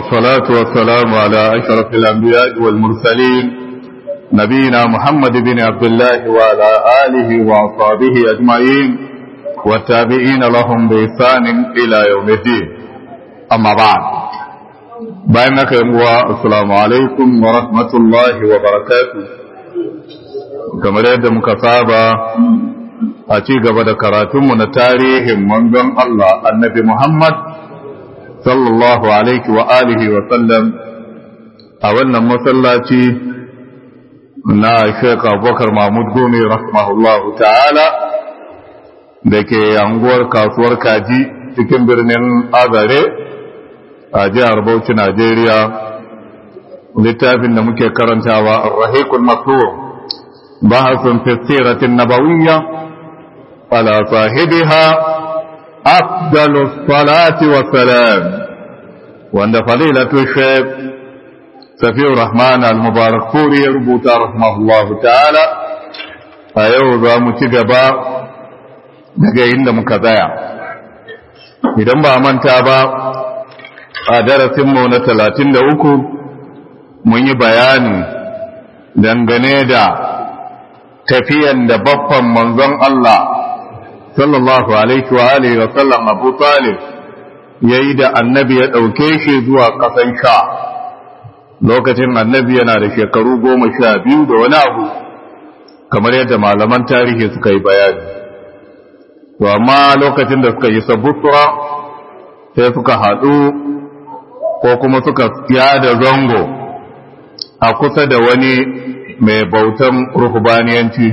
والصلاة والسلام على أشرف الأنبياء والمرسلين نبينا محمد بن عبد الله وعلى آله وأصحابه أجمعين والتابعين لهم بإحسان إلى يوم الدين أما بعد بينك يا السلام عليكم ورحمة الله وبركاته كما يد مكتابة a ci gaba da karatunmu na tarihin manzon Allah annabi Muhammad sallallahu alaihi wa alihi wa sallam a wannan masallaci na Sheikh Abubakar Mahmud Gome rahimahullahu ta'ala da ke anguwar kasuwar kaji cikin birnin Azare a jihar Bauchi Najeriya littafin da muke karantawa Ar-Rahiqul Maktum bahasun fi siratin nabawiyya على صاحبها أفضل الصلاة والسلام وأن فضيلة الشيخ سفي الرحمن المبارك فوري يربط رحمه الله تعالى أيوضا متقبا daga inda muka tsaya idan ba manta ba a darasinmu na talatin da uku mun yi bayani dangane da tafiyan da baffan manzon Allah sallallahu alaihi wa alihi wa sallam Abu Talib yayi da annabi ya dauke shi zuwa kasan sha lokacin annabi yana da shekaru goma sha biyu da wani abu kamar yadda malaman tarihi suka yi bayani to amma lokacin da suka yi sabusra sai suka haɗu ko kuma suka da zango a kusa da wani mai bautan ruhubaniyanci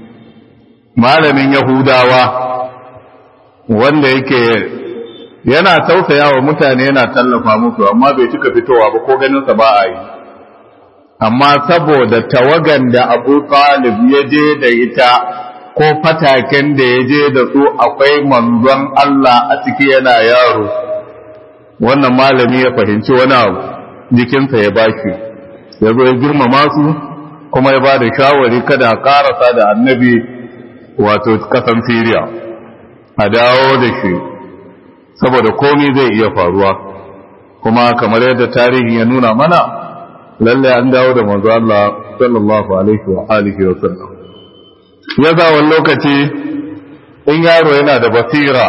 malamin yahudawa wanda yake yana tausaya wa mutane yana tallafa musu amma bai cika fitowa ba ko ganinsa ba a yi amma saboda tawagan da abu talib ya je da ita ko fataken da ya je da su akwai manzon Allah a ciki yana yaro wannan malami ya fahimci wani abu jikinsa ya baki ya zo ya girmama su kuma ya ba da shawari kada a karasa da annabi wato kasan siriya a dawo da shi saboda komi zai iya faruwa kuma kamar yadda tarihi ya nuna mana lalle an dawo da manzo Allah sallallahu alaihi wa alihi wa sallam ya za wani lokaci in yaro yana da basira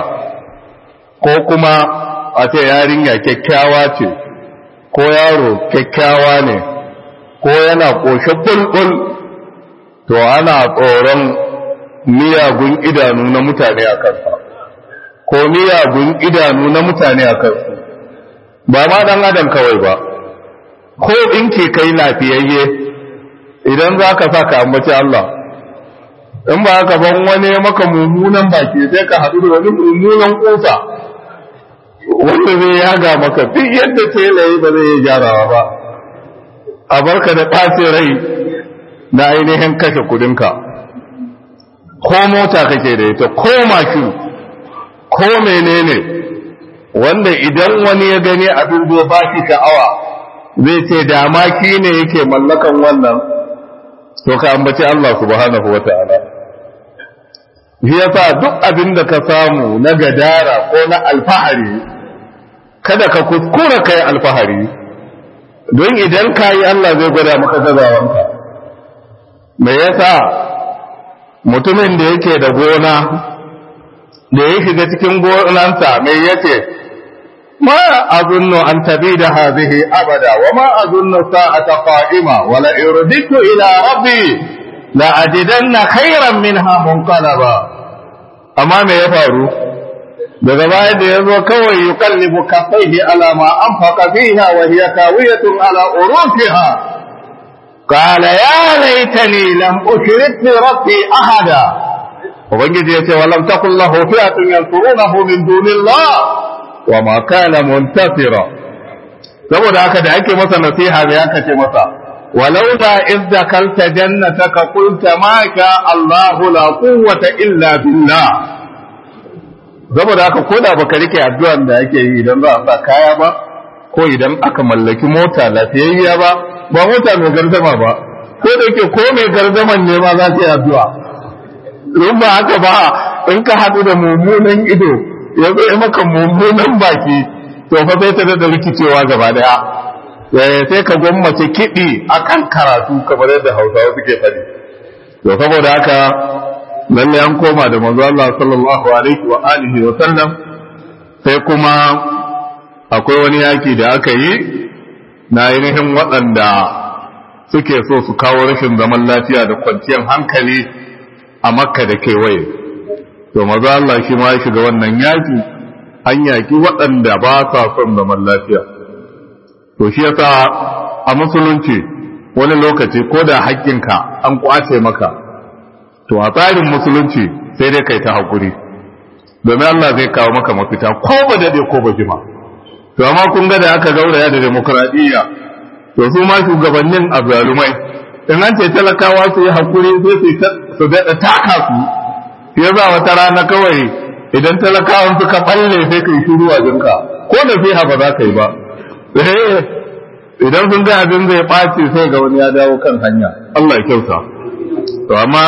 ko kuma a ce yarinya kyakkyawa ce ko yaro kyakkyawa ne ko yana ƙoshe bulbul to ana tsoron miyagun idanu na mutane a kansa ko miyagun idanu na mutane a kansu ba ma dan adam kawai ba ko in ke kai lafiyayye idan za ka sa ka ambaci Allah in ba haka ban wani maka mummunan baki sai ka haɗu da wani mummunan kusa wanda zai yaga maka duk yadda telaye ba zai yi gyarawa ba a barka da ɓace rai na ainihin kashe kudinka ko mota kake da ita ko mashin ko menene wanda idan wani ya gani abin zai ba shi sha'awa zai ce dama ki ne yake mallakan wannan to ka ambaci Allah subhanahu wa ta'ala shi yasa duk abin da ka samu na gadara ko na alfahari kada ka kuskura kai alfahari don idan ka yi Allah zai gwada maka gazawanka me yasa mutumin da yake da gona da ya shiga cikin gonansa mai yace ma azunnu an tabida hadhihi abada wa ma azunnu sa'ata qa'ima wa la irditu ila rabbi la ajidanna khayran minha munqalaba amma me ya faru daga baya da yazo kawai yukallibu kaffaihi ala ma anfaqa fiha wa hiya kawiyatun ala urufiha قال يا ليتني لم أشرك بربي أحدا ubangiji ya ce walam takun lahu fi'atun yansurunahu min dunillah wa ma kana muntasira saboda haka da ake masa nasiha da ya kace masa walau da iz dakalta jannataka qulta ma sha Allah la quwwata illa billah saboda haka koda baka rike addu'an da ake yi idan za a sa kaya ba ko idan aka mallaki mota lafiyayya ba ba mota mai gardama ba ko da yake ko mai gardaman ne ma za ta yi addu'a in ba haka ba in ka haɗu da mummunan ido ya zo maka mummunan baki to fa sai ta da rikicewa gaba daya sai ka gwammace kiɗi akan karatu kamar yadda hausawa suke faɗi to saboda haka lalle an koma da manzo Allah sallallahu alaihi wa alihi wa sallam sai kuma akwai wani yaki da aka yi na ainihin waɗanda suke so su kawo rashin zaman lafiya da kwanciyar hankali a makka da kewaye to maza Allah shi ma ya shiga wannan yaki an yaki waɗanda ba sa son zaman lafiya to shi yasa a musulunci wani lokaci ko da haƙƙinka an ƙwace maka to a tsarin musulunci sai dai kai ta haƙuri domin Allah zai kawo maka mafita ko ba daɗe ko ba jima to amma kun ga da aka gauraya da demokradiyya to su ma shugabannin azzalumai in an ce talakawa su yi haƙuri sai su daɗa taka su ya za wata rana kawai idan talakawan suka balle sai kai shiru a jinka ko da fiha ba za ka yi ba idan sun ga abin zai ɓaci sai ga wani ya dawo kan hanya Allah ya kyauta to amma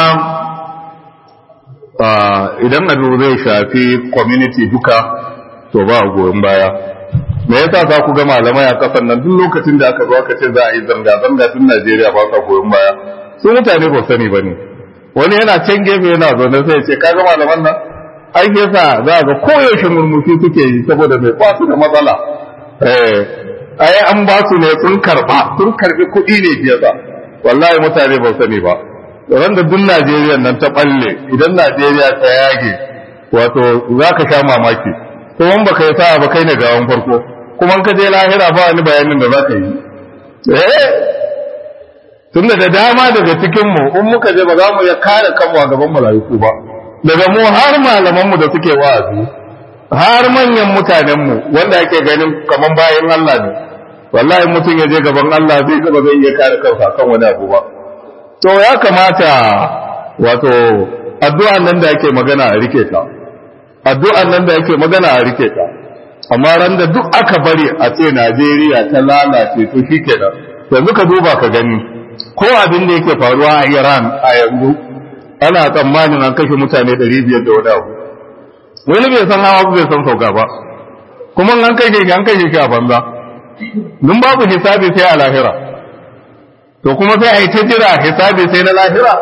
idan abu zai shafi community duka to ba a goyon baya me yasa za ku ga malamai a kasan nan duk lokacin da aka zo aka ce za a yi zanga-zanga tun Najeriya ba sa goyon baya su mutane ba sani ba ne wani yana can gefe yana zaune sai ce kaga malaman nan ai yasa za ga koyaushe murmushi suke yi saboda mai ba su da matsala eh ai an ba su ne sun karba sun karbi kuɗi ne fiye da wallahi mutane ba sani ba ran da duk Najeriya nan ta balle idan Najeriya ta yage wato za ka sha mamaki kuma ba kai sa ba kai ne gawan farko kuma ka je lahira ba wani bayanin da za ka yi eh tun da dama daga cikinmu in muka je ba za mu iya kare kanmu a gaban mala'iku ba daga mu har malamanmu da suke wa'azi har manyan mutanenmu wanda ake ganin kaman bayan Allah ne wallahi mutum ya je gaban Allah zai gaba zai iya kare kansa kan wani abu ba to ya kamata wato addu'an nan da ake magana a rike ta addu'an nan da ake magana a rike ta amma ran da duk aka bari a ce Najeriya ta lalace to shikenan yanzu ka duba ka gani ko abin da yake faruwa a Iran a yanzu ana tsammanin an kashe mutane 500 da wani abu wani bai san hawa bai san sauka ba kuma an kashe shi an kashe shi a banza nun babu hisabi sai a lahira to kuma sai a yi ta jira hisabi sai na lahira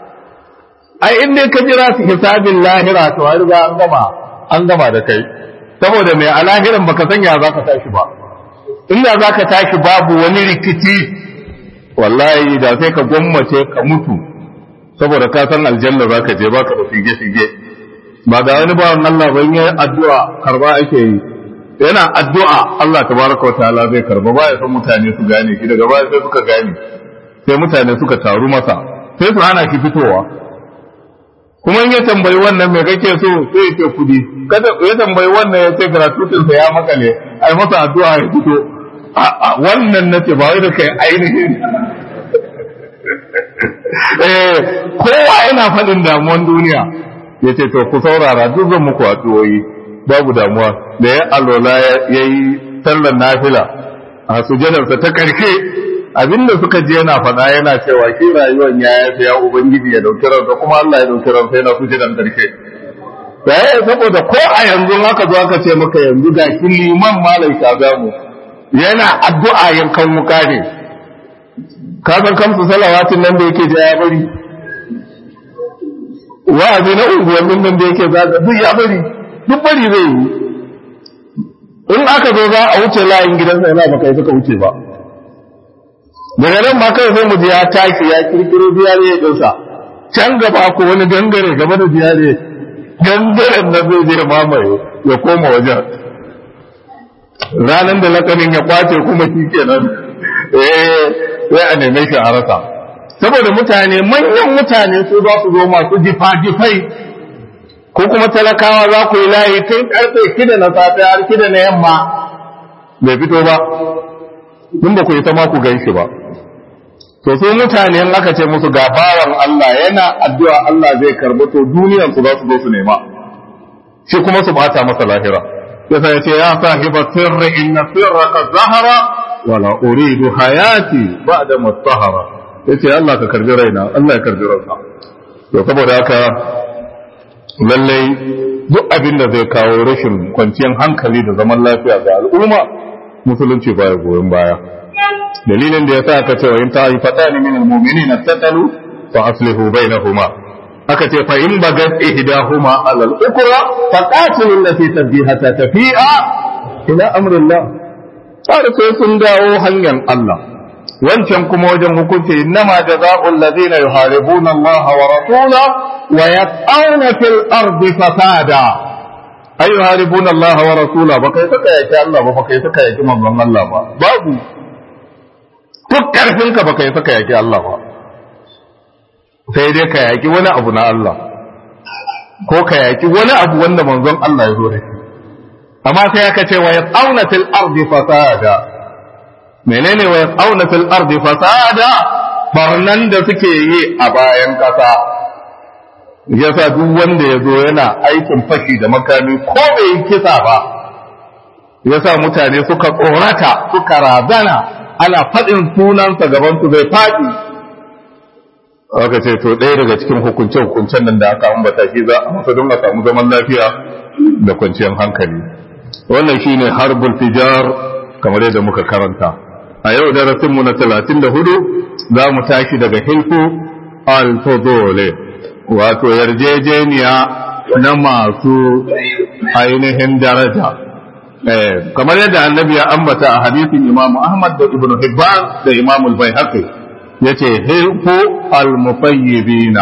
ai in dai ka jira hisabin lahira to har riga an gama an gama da kai saboda mai a lahiran baka sanya za ka tashi ba inda za ka tashi babu wani rikici wallahi da sai ka gwammace ka mutu saboda ka san aljanna za ka je ba ka da fige-fige ba ga wani bawan Allah ban yi addu'a karba ake yi yana addu'a Allah tabaraka wa ta'ala zai karba ba ya san mutane su gane shi daga baya sai suka gane sai mutane suka taru masa sai su hana shi fitowa kuma in ya tambayi wannan me kake so sai ya ce kudi kada ya tambayi wannan ya ce gratuitin sa ya makale ai masa addu'a ya fito wannan nace ba wai da kai ainihin eh kowa yana faɗin damuwan duniya ya ce to ku saurara duk zan muku addu'o'i babu damuwa da ya alola ya yi sallar nafila a sujadarsa ta ƙarshe abinda suka je yana faɗa yana cewa shi rayuwar ya yafi ya ubangiji ya dauki ransa kuma Allah ya dauki ransa yana sujadar ƙarshe sai saboda ko a yanzu haka zo aka ce maka yanzu ga shi liman malai shagamu yana addu'a yankan wuka ne ka san kamsu salawatin nan da yake ja ya bari wa'azi na unguwannin nan da yake zaga duk ya bari duk bari zai yi in aka zo za a wuce layin gidansa yana baka yi suka wuce ba daga nan ma kai sai mu ji ya tashi ya kirkiro ziyare dinsa can gaba ko wani gangare gaba da ziyare gangaren nan zai je mamaye ya koma wajen ranar da lakanin ya kwace kuma shi kenan eh sai a neme shi a rasa saboda mutane manyan mutane su za su zo masu jifa-jifai ko kuma talakawa za ku yi layi tun karfe shida na safe har shida na yamma bai fito ba tun ba ku yi sama ku gan shi ba to su mutane in aka ce musu ga bawan Allah yana addu'a Allah zai karba to duniyar su za su zo su nema shi kuma su bata masa lahira yasa ya ce ya sahiba sirri inna sirraka zahara wala uridu hayati ba'da mutahara yace Allah ka karbi raina Allah ya karbi ranka to saboda haka lallai duk abin da zai kawo rashin kwanciyar hankali da zaman lafiya ga al'umma musulunci baya goyon baya dalilin da yasa aka ce wa in ta'ifatan min al-mu'minina tatalu fa aslihu bainahuma aka ce fa in bagat ihdahuma ala al-ukra fa qatilu allati tabghi hatta tafi'a ila amrillah sai sai sun dawo hanyar Allah wancan kuma wajen hukunci innama jazaa'ul ladina yuharibuna Allah wa rasulahu wa yas'auna fil ardi fasada ay yuharibuna Allah wa rasulahu ba kai saka yaki Allah ba ba kai saka yaki manzon Allah ba babu duk karfin ka ba kai saka yaki Allah ba sai dai ka yaki wani abu na Allah ko ka yaki wani abu wanda manzon Allah ya zo da shi amma sai aka ce wa yas'auna fil ardi fasada menene wa yas'auna fil ardi fasada barnan da suke yi a bayan kasa yasa duk wanda ya zo yana aikin fashi da makami ko bai kisa ba yasa mutane suka tsorata suka razana ana faɗin sunansa gaban su zai faɗi aka ce to ɗaya daga cikin hukunce hukuncen nan da aka ambata shi za a masa don a samu zaman lafiya da kwanciyar hankali wannan shine harbul fijar kamar yadda muka karanta a yau darasinmu na talatin da hudu za mu tashi daga hilfu al-fudole wato yarjejeniya na masu ainihin daraja kamar yadda annabi ya ambata a hadisin imamu ahmad da ibnu hibban da imamu al-baihaqi yace hilfu al-mufayyibina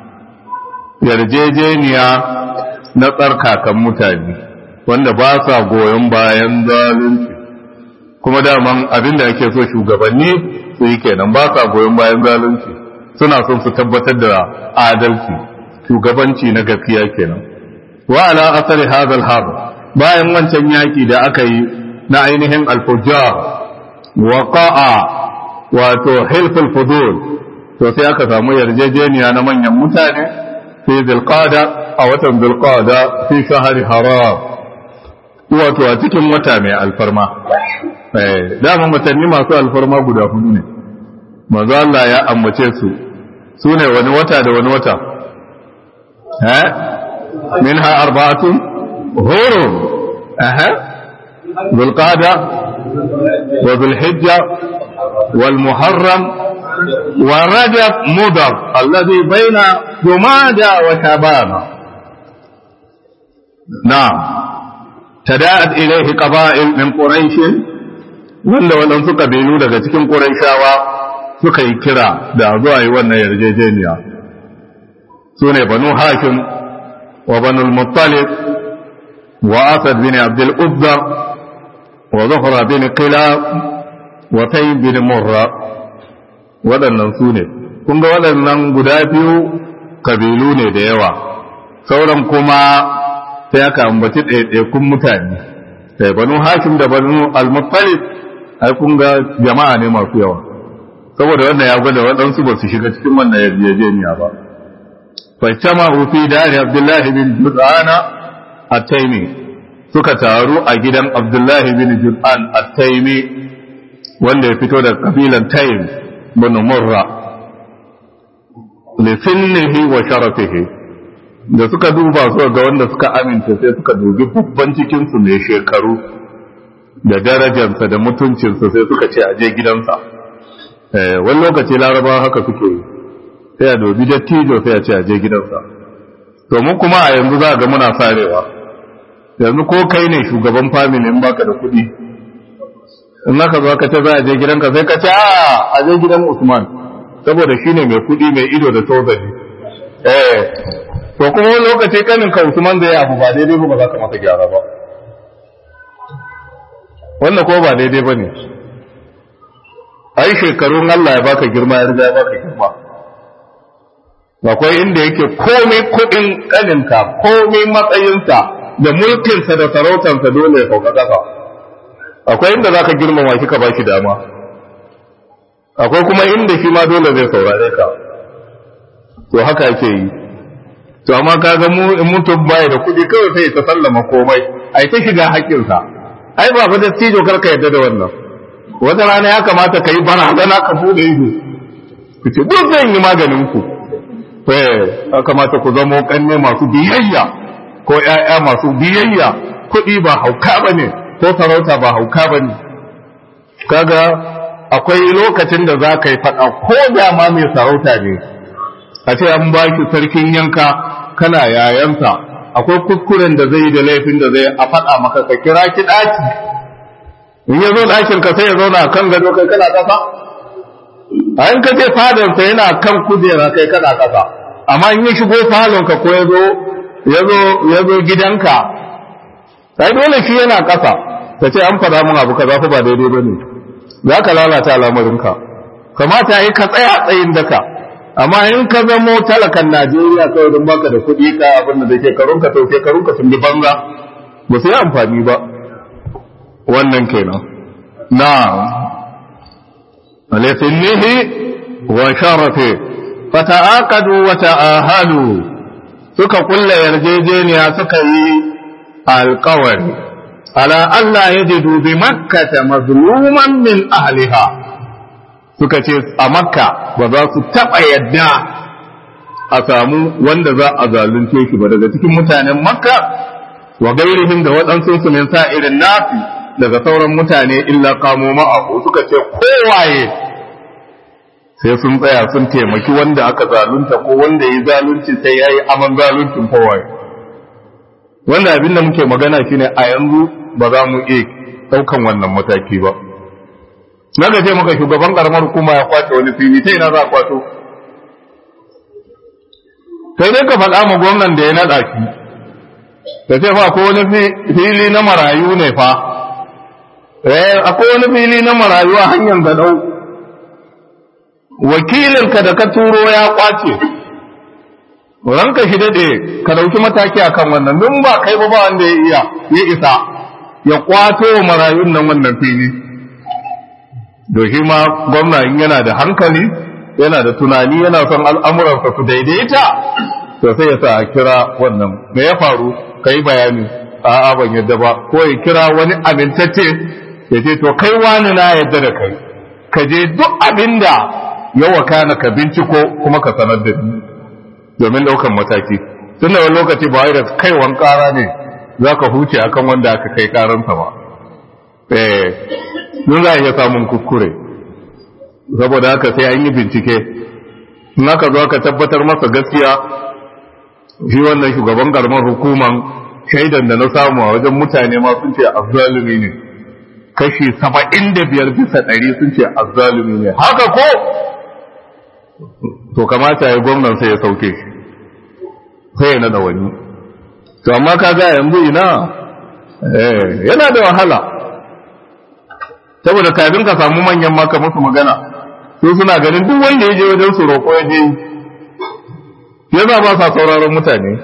yarjejeniya na tsarkakan mutane wanda ba sa goyon bayan zalunci kuma daman abin da ake so shugabanni su yi kenan ba sa goyon bayan zalunci suna son su tabbatar da adalci shugabanci na gaskiya kenan wa ala asari hadal hab bayan wancan yaki da aka yi na ainihin alfujar waqa'a wato hilful fudul to sai aka samu yarjejeniya na manyan mutane fi zulqada a watan zulqada fi shahri haram wato a cikin wata mai alfarma dama watanni masu alfarma guda hudu ne manzo Allah ya ambace su su ne wani wata da wani wata eh minha arba'atun hurum aha zulqada wa zulhijja wal muharram wa rajab mudar alladhi baina jumada wa shabana na'am تداعت إليه قبائل من قريش wanda waɗansu ƙabilu daga cikin ƙurayshawa suka yi kira da zuwa yi wannan yarjejeniya su ne banu hashim wa banu muttalib wa asad bin abdul uzza wa zuhra bin qilab wa tayyib bin murra waɗannan su ne kun ga waɗannan guda biyu ƙabilu ne da yawa sauran kuma sai aka ambaci ɗaiɗaikun mutane sai banu hashim da banu al-muttalib ai kun ga jama'a ne masu yawa saboda wannan ya gwada waɗansu ba su shiga cikin wannan yarjejeniya ba faccama fi dari abdullahi bin jud'ana at-taimi suka taru a gidan abdullahi bin jud'an at-taimi wanda ya fito da kabilan taim bin murra li sinnihi wa sharafihi da suka duba su ga wanda suka amince sai suka dubi babban cikinsu mai shekaru da darajarsa da mutuncinsa sai suka ce aje gidansa wani lokaci larabawa haka suke yi sai a dubi dattijo sai a ce aje gidansa to mu kuma a yanzu za ga muna sarewa yanzu ko kai ne shugaban family in baka da kuɗi in aka zo ka ce za a je gidanka sai ka ce a aje gidan usman saboda shine mai kuɗi mai ido da tozali eh to kuma wani lokaci kanin ka Usman zai abu ba daidai ba za ka masa gyara ba wannan ko ba daidai ba ne ai shekarun Allah ya baka girma ya riga ya baka girma akwai inda yake komai kuɗin kaninka komai matsayinsa da mulkinsa da sarautarsa dole ya sauka ƙasa akwai inda za ka girmama shi ka ba shi dama akwai kuma inda shi ma dole zai saurare ka to haka ake yi to amma kaga mu in mutum bai da kuɗi kawai sai ta sallama komai ai ta shiga haƙƙinsa ai ba fa dattijo kar ka yadda da wannan wata rana ya kamata ka yi barazana ka bude ido ku ce duk zan yi maganin ku eh ya kamata ku zama kanne masu biyayya ko ‘ya'ya masu biyayya kuɗi ba hauka ba ne ko sarauta ba hauka ba ne kaga akwai lokacin da za ka yi faɗa ko da ma mai sarauta ne a ce an baki sarkin yanka kana yayansa akwai kuskuren da zai yi da laifin da zai a faɗa maka ka kira ki ɗaki in ya zo ɗakin ka sai ya zauna kan gado kai kana ƙasa a in ka je fadarsa yana kan kujera kai kana ƙasa amma in ya shigo falonka ko ya zo ya zo gidanka sai dole shi yana ƙasa ta ce an faɗa mun abu kaza fa ba daidai ba ne za ka lalata al'amarinka kamata yi ka tsaya tsayin daka amma in ka zamo talakan najeriya kawai don baka da kuɗi ka abin da shekarunka to shekarunka sun bi banza ba su yi amfani ba wannan kenan na alaisinnihi wa sharafe fata'aqadu wa ta'ahalu suka kulla yarjejeniya suka yi alƙawari ala Allah yajidu bi makkata mazluman min ahliha suka ce a makka ba za su taɓa yadda a samu wanda za a zalunce shi ba daga cikin mutanen makka wa gairihim da waɗansu su min sa irin nafi daga sauran mutane illa kamo ma'ahu suka ce kowaye sai sun tsaya sun taimaki wanda aka zalunta ko wanda ya zalunci sai ya yi aman zaluncin kowaye wanda abin da muke magana shine a yanzu ba za mu iya ɗaukan wannan mataki ba na ga ce maka shugaban karamar hukuma ya kwace wani fili ta ina za a kwato sai dai ka faɗa ma gwamnan da ya naɗa shi ka ce fa akwai wani fili na marayu ne fa eh akwai wani fili na marayu a hanyar gadau wakilinka da ka turo ya kwace ranka shi daɗe ka ɗauki mataki akan wannan dun ba kai ba ba wanda ya iya ya isa ya kwato marayun nan wannan fili doshi ma gwamna in yana da hankali yana da tunani yana son al'amuransa su daidaita to sai ya sa a kira wannan me ya faru ka yi bayani a'a ban yadda ba ko ya kira wani amintacce ya ce to kai wani na yadda da kai ka je duk abin da ya wakana ka binciko kuma ka sanar da ni domin ɗaukan mataki tun da wani lokaci ba wai da kaiwan ƙara ne za ka huce akan wanda aka kai ƙaransa ba eh nun za a iya samun kuskure saboda haka sai an yi bincike in aka zo aka tabbatar masa gaskiya shi wannan shugaban karamar hukuman shaidan da na samu a wajen mutane ma sun ce azzalumi ne kashi saba'in da biyar bisa ɗari sun ce azzalumi ne haka ko to kamata ya gwamnan sai ya sauke shi sai ya nada wani to amma ka ga yanzu ina yana da wahala saboda kafin ka samu manyan maka musu magana su suna ganin duk wanda ya je wajen su roƙo ya je yasa ba sa sauraron mutane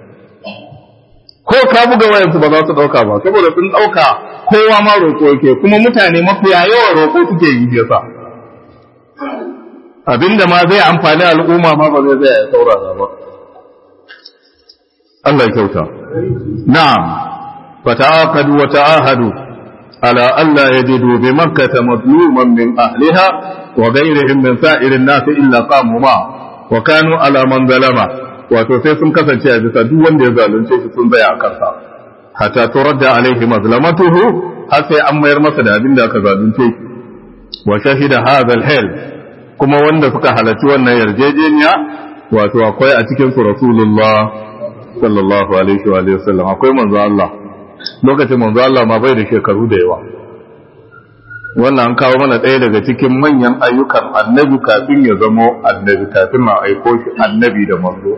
ko ka buga wayansu ba za su ɗauka ba saboda sun ɗauka kowa ma roƙo yake kuma mutane mafiya yawan roƙo suke yi yasa abinda ma zai amfani al'umma ma ba zai zai saurara ba Allah ya kyauta na'am fata'aqadu wa ta'ahadu على ألا يجدوا بمكة مظلوما من أهلها وغيرهم من سائر الناس إلا قاموا معه وكانوا على من ظلمه wato sai sun kasance a bisa duk wanda ya zalunce shi sun tsaya a kansa hatta turadda alaihi mazlamatuhu har sai an mayar masa da abin da aka zalunce shi wa shahida hadha al kuma wanda suka halarci wannan yarjejeniya wato akwai a cikin su rasulullah sallallahu alaihi wa sallam akwai manzo Allah lokacin manzo Allah ma bai da shekaru da yawa wannan an kawo mana ɗaya daga cikin manyan ayyukan annabi kafin ya zamo annabi kafin a aiko shi annabi da manzo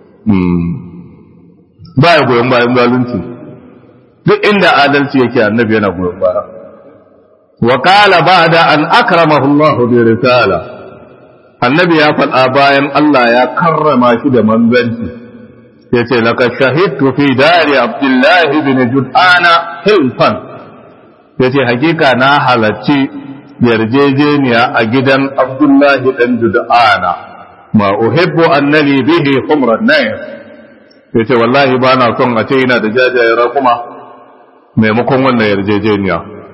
ba ya goyon bayan zalunci duk inda adalci yake annabi yana goyon baya wa qala ba'da an akramahu Allah bi risala annabi ya faɗa bayan Allah ya karrama shi da manzanci yace laqad shahidtu fi dari abdullah ibn jud'ana hilfan yace hakika na halarci yarjejeniya a gidan abdullahi dan jud'ana ma uhibbu annani bihi humran nayr yace wallahi ba na son a ce ina da jajayen rakuma maimakon wannan yarjejeniya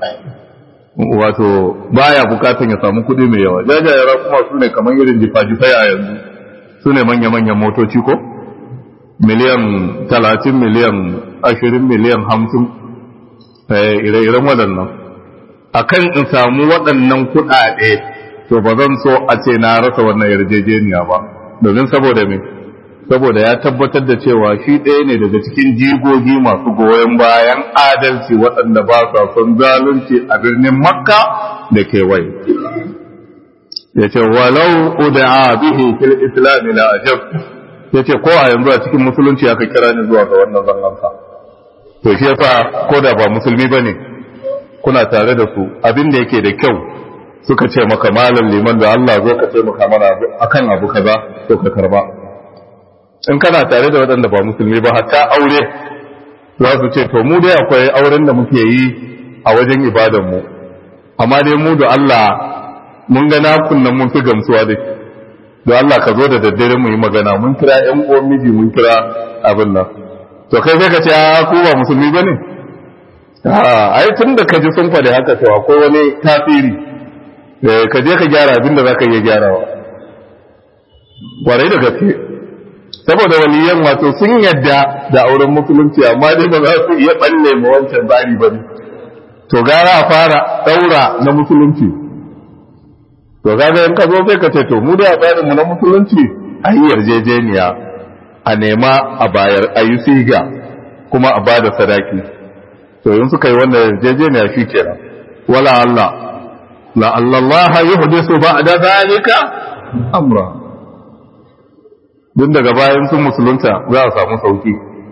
wato baya bukatan ya samu kuɗi mai yawa jajayen rakuma su ne kamar irin jifa-jifai a yanzu su ne manya-manyan motoci ko miliyan talatin miliyan ashirin miliyan hamsin ire-iren waɗannan akan in samu waɗannan kuɗaɗe to ba zan so a ce na rasa wannan yarjejeniya ba domin saboda me saboda ya tabbatar da cewa shi ɗaya ne daga cikin jigogi masu goyon bayan adalci waɗanda ba sa son zalunci a birnin makka da kewaye ya ce walau uda'a bihi fil islam la ajab ya ce ko a yanzu a cikin musulunci aka kira ni zuwa ga wannan zangansa to shi yasa ko da ba musulmi bane kuna tare da su abin da yake da kyau suka ce maka malam liman da Allah zo ka ce maka mana akan abu kaza to ka karba in kana tare da waɗanda ba musulmi ba hatta aure za su ce to mu dai akwai auren da muke yi a wajen ibadan mu amma dai mu da Allah mun ga nakun nan mun fi gamsuwa da shi da Allah ka zo da daddare mu yi magana mun kira ƴan uwan miji mun kira abin nan to kai sai ka ce a ku ba musulmi bane a ai tun da ka ji sun faɗi haka to akwai wani tasiri ka je ka gyara abin da za ka iya gyarawa kwarai da gaske saboda waliyan wato sun yadda da auren musulunci amma dai ba za su iya balle ma wancan bari ba ne to gara a fara daura na musulunci to kaga in ka zo sai ka ce to mu da tsarin mu na musulunci a yi yarjejeniya a nema a bayar a yi siga kuma a bada sadaki to in suka yi wannan yarjejeniya shi kenan wala Allah la Allah yuhdisu ba'da zalika amra duk daga bayan sun musulunta za a samu sauki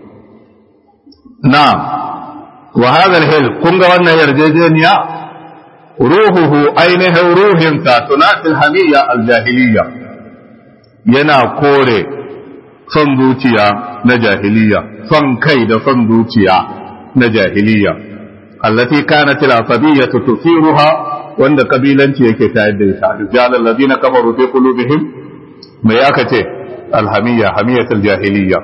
na wa hadha al kun ga wannan yarjejeniya ruhuhu ainihin ruhinsa tunatil hamiyya al-jahiliyya yana kore son zuciya na jahiliya son kai da son zuciya na jahiliya allati kanat al-asabiyyah tusiruha wanda kabilanci yake tayar da ita rijal alladhina kafaru fi qulubihim mai aka ce alhamiyya hamiyatul jahiliyya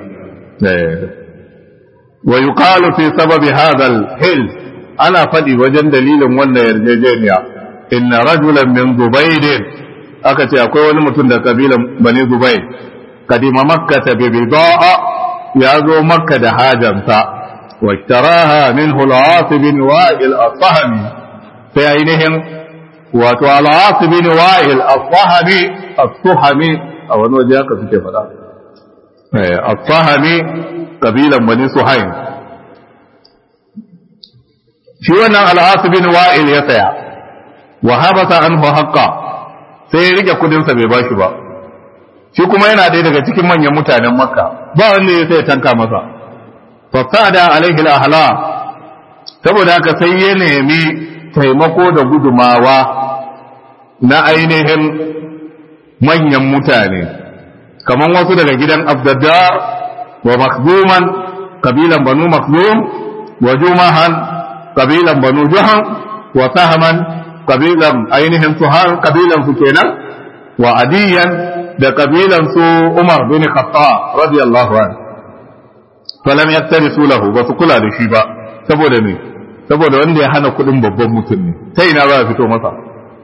wa yuqalu fi sababi hadha al-hil ana faɗi wajen dalilin wannan yarjejeniya inna rajulan min zubayd aka ce akwai wani mutum da kabilan bani zubayd kadima makka ta bi bida'a ya zo makka da hajansa wa ishtaraha minhu al-aas bin wa'il as-sahmi sai ainihin wato al-aas bin wa'il as-sahmi as-suhmi a wani waje haka suke faɗa as-sahmi kabilan bani suhaim shi wannan al'asu bin wa'il ya saya wa habata anhu haqqa sai ya rike kudin sa bai bashi ba shi kuma yana ɗaya daga cikin manyan mutanen makka ba wanda ya sai tanka masa fasada alaihi ahla saboda haka sai ya nemi taimako da gudumawa na ainihin manyan mutane kamar wasu daga gidan abdaddar wa makzuman kabilan banu makzum wa jumahan kabilan banu juhan wa sahaman kabilan ainihin suhan kabilan su kenan wa adiyan da kabilan su umar bin khattab radiyallahu an falam yaktarisu lahu ba su kula da shi ba saboda me saboda wanda ya hana kudin babban mutum ne ta ina za a fito masa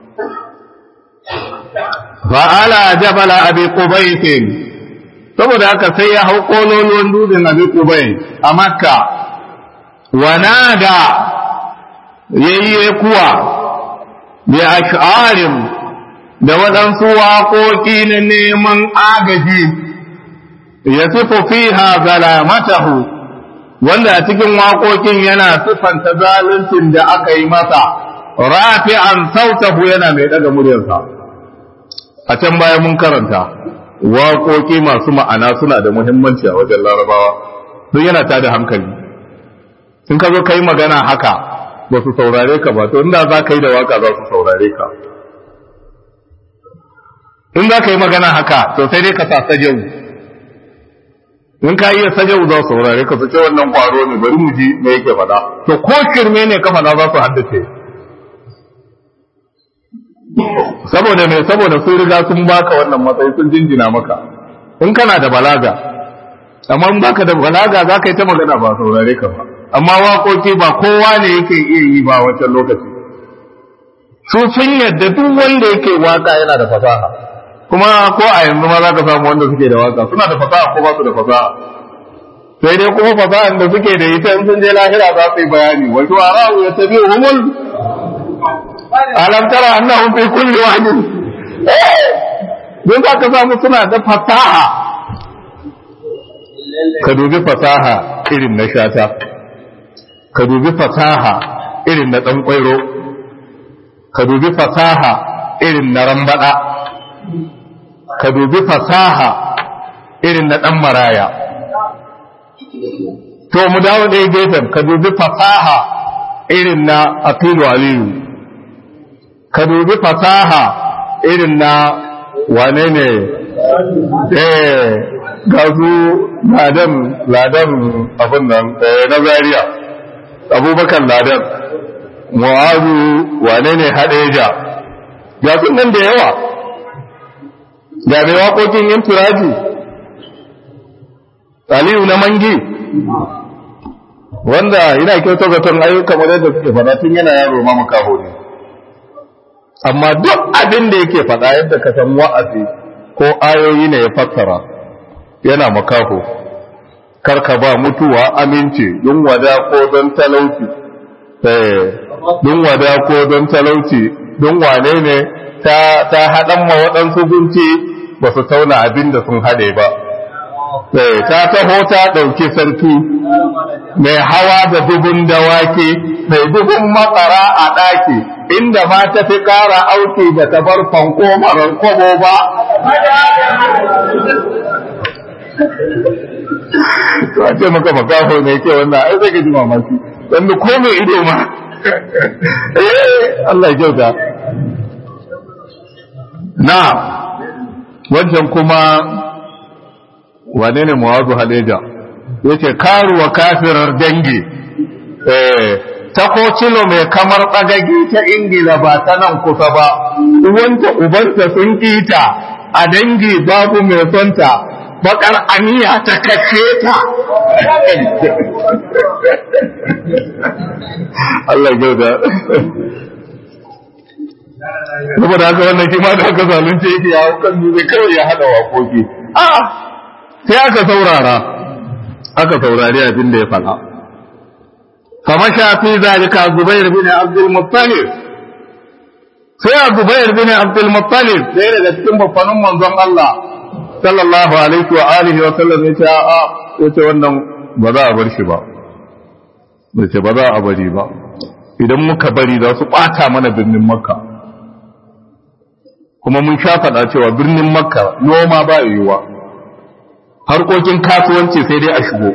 fa'ala jabala abi qubaysin saboda haka sai ya hau kololuwan dutsen abi qubays a makka wa nada yayye kuwa bi ash'arin da waɗansu waƙoƙi na neman agaji ya sifo fiha zalamatahu wanda a cikin waƙoƙin yana siffanta zaluncin da aka yi masa rafi'an sautahu yana mai ɗaga muryarsa a can baya mun karanta waƙoƙi masu ma'ana suna da muhimmanci a wajen larabawa sun yana tada hankali in ka zo ka yi magana haka ba su saurare ka ba to inda za ka yi da waka za su saurare ka in za ka yi magana haka to sai dai ka sa sajau in ka iya sajau za su saurare ka su ce wannan kwaro ne bari mu ji me yake faɗa to ko shirme ne ka faɗa za su haddace saboda me saboda sun riga sun baka wannan matsayi sun jinjina maka in kana da balaga amma in baka da balaga za ka yi ta magana ba saurare ka ba amma waƙoƙi ba kowa ne yake iya yi ba wancan lokaci su sun yadda duk wanda yake waka yana da fasaha kuma ko a yanzu ma za ka samu wanda suke da waka suna da fasaha ko ba su da fasaha sai dai kuma fasahan da suke da ita in sun je lahira za su yi bayani wa shu'ara'u yattabi'uhumul alam tara annahum fi kulli wadin don za ka samu suna da fasaha ka dubi fasaha irin na shata ka dubi fasaha irin na ɗan ƙwairo ka dubi fasaha irin na rambaɗa ka dubi fasaha irin na ɗan maraya to mu dawo ɗaya gefen ka dubi fasaha irin na aqilu aliyu ka dubi fasaha irin na wane ne eh ga su ladan ladan abin nan na zaria abubakar ladan mu'azu wane ne hadeja ga sun nan da yawa ga mai waƙoƙin yin turaji aliyu na mangi wanda yana kyauta zaton ayyuka kamar yadda suke faɗa tun yana yaro ma makaho ne amma duk abin da yake faɗa yadda ka san wa'azi ko ayoyi ne ya fassara yana makaho karka ba mutuwa aminci don wada ko don talauci don wada ko don talauci don wane ne ta haɗan ma waɗansu gunci ba su tauna abin da sun haɗe ba ta taho ta ɗauki sarki mai hawa da dubun dawaki mai dubun matsara a ɗaki inda ma ta fi ƙara auki da ta bar fanko marar kobo ba a ce maka makafo ne ke wannan ai zai gaji mamaki wanda ko mai ido ma Allah ya kyauta na wancan kuma wane ne muwazu haleja yace karuwa kafirar dangi eh ta ko cilo mai kamar tsagagi ta ingila ba ta nan kusa ba uwanta ubanta sun kita a dangi babu mai sonta bakar aniya ta kace ta Allah ya gauda saboda haka wannan shi ma da aka zalunce yake ya kan zai kawai ya hada waƙoƙi a sai aka saurara aka saurari abin da ya faɗa فمشى في ذلك الزبير بن عبد المطلب sai Zubair bin Abdul Muttalib sai daga cikin babbanin manzon Allah sallallahu alaihi wa alihi wa sallam ya ce a ya ce wannan ba za a bar shi ba ya ce ba za a bari ba idan muka bari za su ɓata mana birnin Makka kuma mun sha faɗa cewa birnin Makka noma ba yiwuwa harkokin kasuwanci sai dai a shigo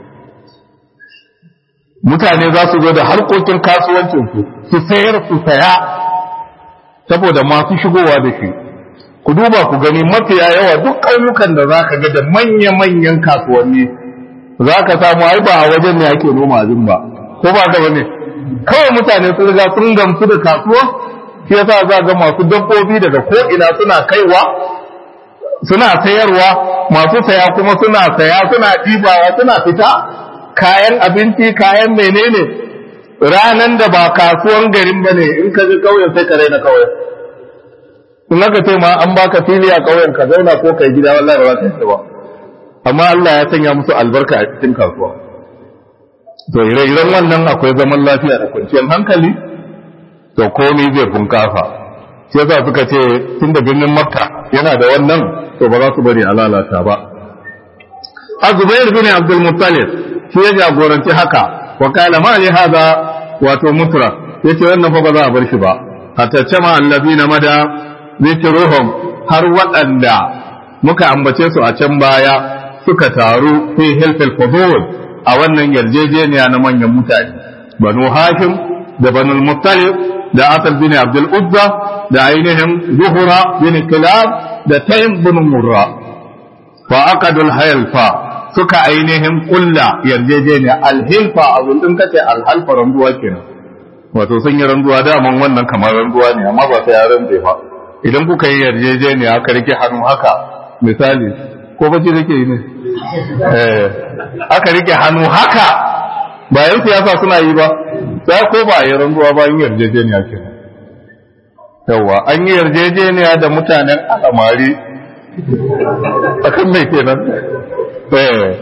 mutane za su zo da harkokin kasuwancinsu su sayar su saya saboda masu shigowa da shi ku duba ku gani mafiya yawa duk ƙauyukan da za ka ga da manya-manyan kasuwanni za ka samu ai ba a wajen ne ake noma abin ba ko ba ga ne kawai mutane sun riga sun gamsu da kasuwa shi yasa za ga masu dabbobi daga ko ina suna kaiwa suna sayarwa masu saya kuma suna saya suna ɗibawa suna fita kayan abinci kayan menene ranan da ba kasuwan garin bane in ka ji kauyen sai ka raina kauyen in aka ce ma an baka fili a kauyen ka zauna ko kai gida wallahi ba ka ba amma Allah ya sanya musu albarka a cikin kasuwa to ire-iren wannan akwai zaman lafiya da kwanciyar hankali to komai zai bunkasa shi yasa suka ce tun da birnin makka yana da wannan to ba za su bari a lalata ba azubair bin abdul muttalib shi ya jagoranci haka wa kala ma li hada wato mutra yace wannan fa ba za a bar shi ba hatta cama allazina mada zikruhum har waɗanda muka ambace su a can baya suka taru fi hilfil fudul a wannan yarjejeniya na manyan mutane banu hashim da banu muttalib da asal bin abdul uzza da ainihin zuhura bin kilab da taym bin murra fa aqadul hilfa suka ainihin kulla yarjejeniya alhilfa abin din kace alhalfa randuwa kenan wato sun yi randuwa daman wannan kamar randuwa ne amma ba sai ya rande fa idan kuka yi yarjejeniya aka rike hannu haka misali ko bace rike yi ne eh aka rike hannu haka bayan siyasa suna yi ba sai ko ba yi randuwa ba yin yarjejeniya kenan yawa an yi yarjejeniya da mutanen alamari akan mai kenan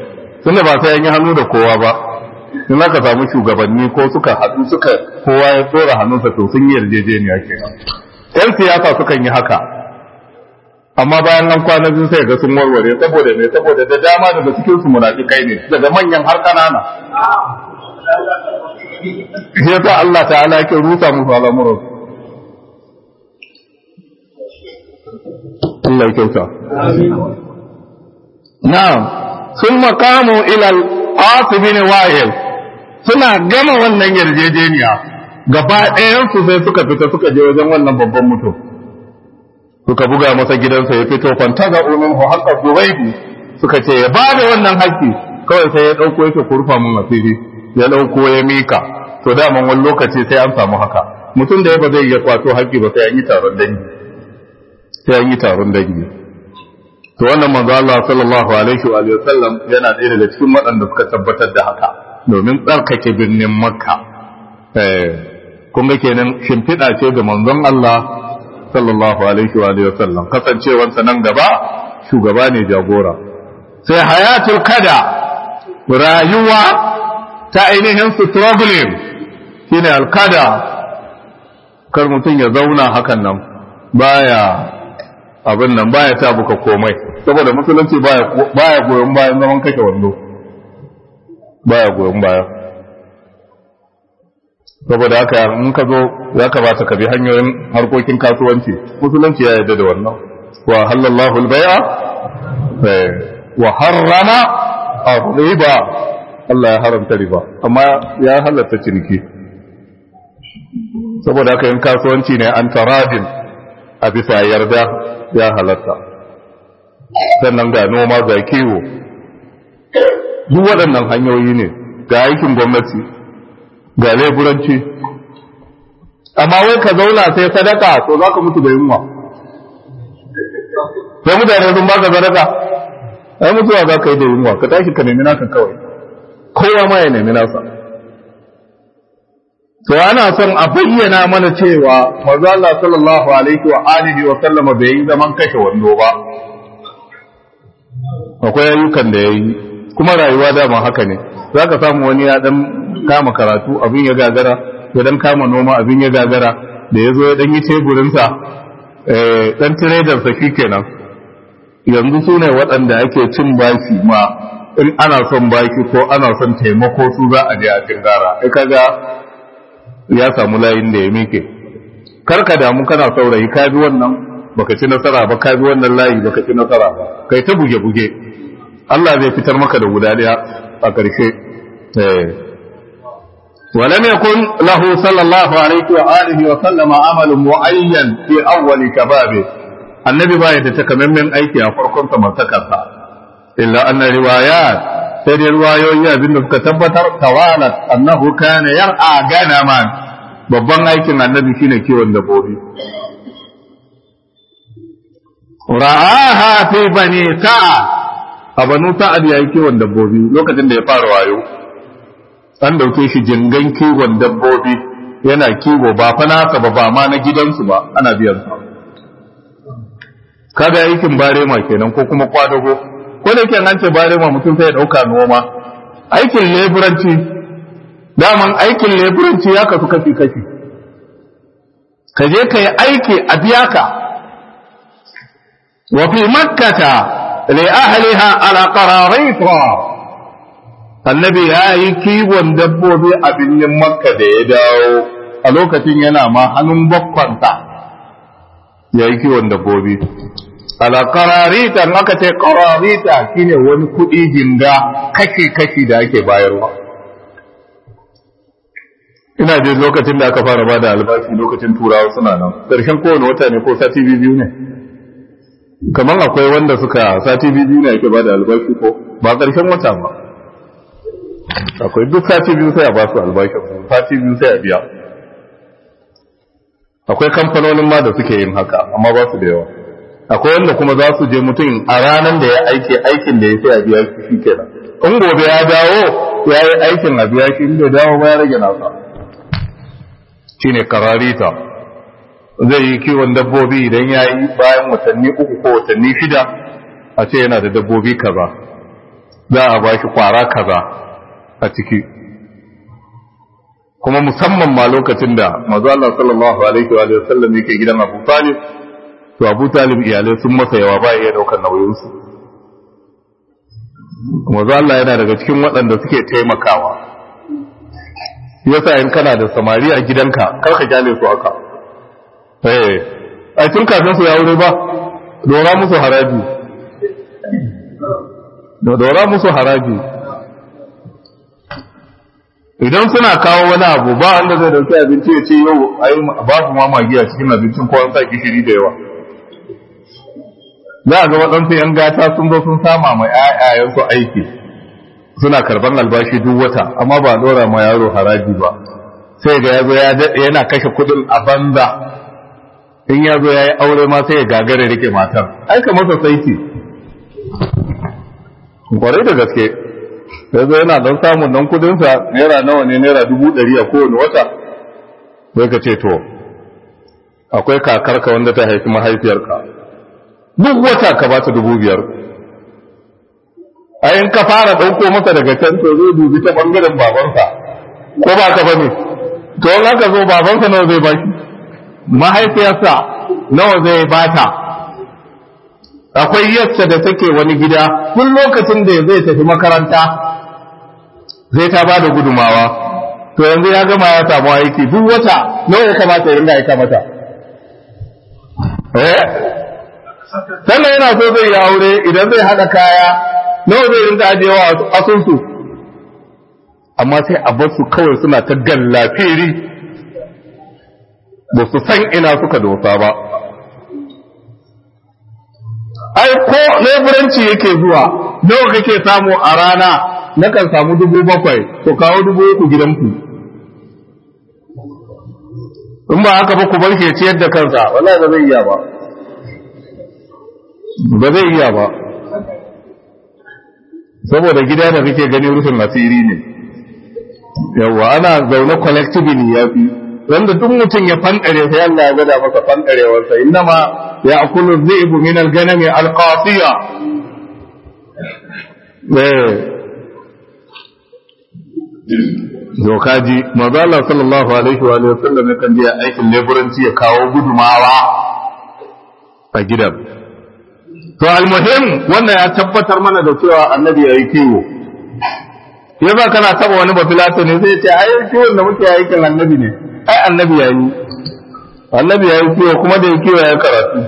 tunda ba sai an yi hannu da kowa ba in aka samu shugabanni ko suka haɗu suka kowa ya tsora hannunsa to sun yi yarjejeniya kenan yan siyasa sukan yi haka amma bayan nan kwana biyu sai ga sun warware saboda me saboda da dama daga cikin su munafikai ne daga manyan har kanana shi yasa Allah ta'ala yake rusa musu al'amuran Allah ya kyauta na'am sun makamu ila al-asibin wa'il suna gama wannan yarjejeniya gaba ɗayan su sai suka fita suka je wajen wannan babban mutum suka buga masa gidansa ya fito kwanta ga umin ho haka zubaibu suka ce ya bada wannan haƙƙi kawai sai ya ɗauko yake kurfa mun asiri ya ɗauko ya mika to daman wani lokaci sai an samu haka mutum da ya ba zai iya kwato haƙƙi ba sai an yi taron dangi sai an yi taron dangi to wannan manzo Allah sallallahu alaihi wa sallam yana ɗaya daga cikin waɗanda suka tabbatar da haka domin tsarkake birnin Makka eh kun ga kenan shimfiɗa ce ga manzon Allah sallallahu alaihi wa sallam kasancewansa nan gaba shugaba ne jagora sai hayatul kada rayuwa ta ainihin struggling shine alkada kar mutum ya zauna hakan nan baya abin nan baya ta buka komai saboda musulunci baya baya goyon bayan zaman kake wando baya goyon baya saboda haka in ka zo ya kamata ka bi hanyoyin harkokin kasuwanci musulunci ya yarda da wannan wa halallahu al-bai'a wa harrama ar-riba Allah ya haramta riba amma ya halatta ciniki saboda haka yin kasuwanci ne an taradin a bisa yarda ya halatta sannan ga noma ga kiwo duk waɗannan hanyoyi ne ga aikin gwamnati ga leburanci amma wai ka zauna sai sadaka to za ka mutu da yunwa sai mutane sun baka sadaka ai mutuwa za ka yi da yunwa ka tashi ka nemi naka kawai kowa ma ya nemi nasa to ana son a bayyana mana cewa manzo Allah sallallahu alaihi wa alihi wa sallama bai yi zaman kashe wando ba akwai ayyukan da yayi kuma rayuwa dama haka ne zaka samu wani ya dan kama karatu abin ya gagara ya dan kama noma abin ya gagara da ya zo ya dan yi teburin sa eh dan trader sa shikenan yanzu su ne waɗanda ake cin baki ma in ana son baki ko ana son taimako su za a je a tingara ai kaga ya samu layin da ya mike karka damu kana saurayi ka bi wannan baka ci nasara ba ka bi wannan layi baka ci nasara ba kai ta buge buge Allah zai fitar maka da guda daya a ƙarshe eh ولم يكن له صلى الله عليه وآله وسلم عمل معين في أول شبابه النبي باية تكمن أيكي أفركم تمسكتها إلا أن روايات sai dai ruwayoyi abin da suka tabbatar tawalat annahu kana yar'a ganaman babban aikin annabi shine kiwon dabbobi ra'aha fi bani sa'a a banu sa'ad yayi kiwon dabbobi lokacin da ya fara wayo an dauke shi jingan kiwon dabbobi yana kiwo ba fa nasa ba ba ma na gidansu ba ana biyan sa kaga aikin barema kenan ko kuma kwadago ko da yake an ce barema mutum sai ya dauka noma aikin leburanci daman aikin leburanci ya kasu kashi kashi ka je ka yi aiki a biya ka wa fi makkata li ahliha ala qararita annabi ya yi kiwon dabbobi a birnin makka da ya dawo a lokacin yana ma hannun bakkwanta ya yi kiwon dabbobi ala qararita in aka ce qararita shine wani kuɗi jinga kashi kashi da ake bayarwa ina jin lokacin da aka fara ba da albashi lokacin turawa suna nan ƙarshen kowane wata ne ko sati biyu ne kamar akwai wanda suka sati biyu ne ake ba da albashi ko ba ƙarshen wata ba akwai duk sati biyu sai a ba su albashin sati biyu sai a biya akwai kamfanonin ma da suke yin haka amma ba su da yawa akwai wanda kuma za su je mutum a ranar da ya aiki aikin da ya sai a biya shi kenan in gobe ya dawo ya yi aikin a biya shi in bai dawo ba ya rage nasa shine kararita zai yi kiwon dabbobi idan ya yi bayan watanni uku ko watanni shida a ce yana da dabbobi kaza za a ba shi kwara kaza a ciki kuma musamman ma lokacin da mazu Allah sallallahu alaihi wa sallam yake gidan Abu Talib to Abu Talib iyalai sun masa yawa ba iya daukar nauyinsu mazu Allah yana daga cikin waɗanda suke taimakawa yasa in kana da samari a gidanka kar ka kyale su haka eh ai tun kafin su ya wuri ba dora musu haraji dora musu haraji idan suna kawo wani abu ba wanda zai dauki abinci ya ce yau ai babu ma magi a cikin abincin ko an sa gishiri da yawa za a ga waɗansu ‘yan gata sun zo sun sama mai ‘ya'yayensu aiki suna karban albashi duk wata amma ba dora ma yaro haraji ba sai ga yazo ya daɗe yana kashe kuɗin a banza in ya zo ya yi aure ma sai ya gagare rike matar aika masa saiti kwarai da gaske ya zo yana don samun dan kudinsa naira nawa ne naira dubu ɗari a kowane wata sai ka ce to akwai kakarka wanda ta haifi mahaifiyarka duk wata ka ba ta dubu biyar a in ka fara ɗauko masa daga can to zai dubi ta ɓangaren babansa ko ba ka bane to in aka zo babansa nawa zai baki mahaifiyarsa nawa zai bata akwai yadda da take wani gida tun lokacin da zai tafi makaranta zai ta bada gudumawa to yanzu ya gama ya samu aiki duk wata nawa ya kamata ya ringa aika mata eh sannan yana so zai yi aure idan zai haɗa kaya nawa zai ringa ajewa asusu amma sai a basu kawai suna ta gallafiri ba su san ina suka dosa ba ai ko leburanci yake zuwa nawa kake samu a rana na kan samu dubu bakwai to kawo dubu uku gidanku in ba haka ba ku bar shi ciyar da kansa wallahi ba zai iya ba ba zai iya ba saboda gida da kake gani rufin asiri ne yawa ana zaune collectively ya fi wanda duk mutum ya fankare sai Allah ya gada masa fankarewarsa innama ya akulu dhi'bu min al-ganam al-qasiya eh dokaji manzo Allah sallallahu alaihi wa alihi wasallam kan je aikin leburanci ya kawo gudumawa a gidan to almuhim wannan ya tabbatar mana da cewa annabi yayi kiwo yasa kana taba wani bafilato ne sai ya ce ai kiwon da muke aikin annabi ne ai annabi ya yi annabi ya yi kiwo kuma da ya kiwo ya karatu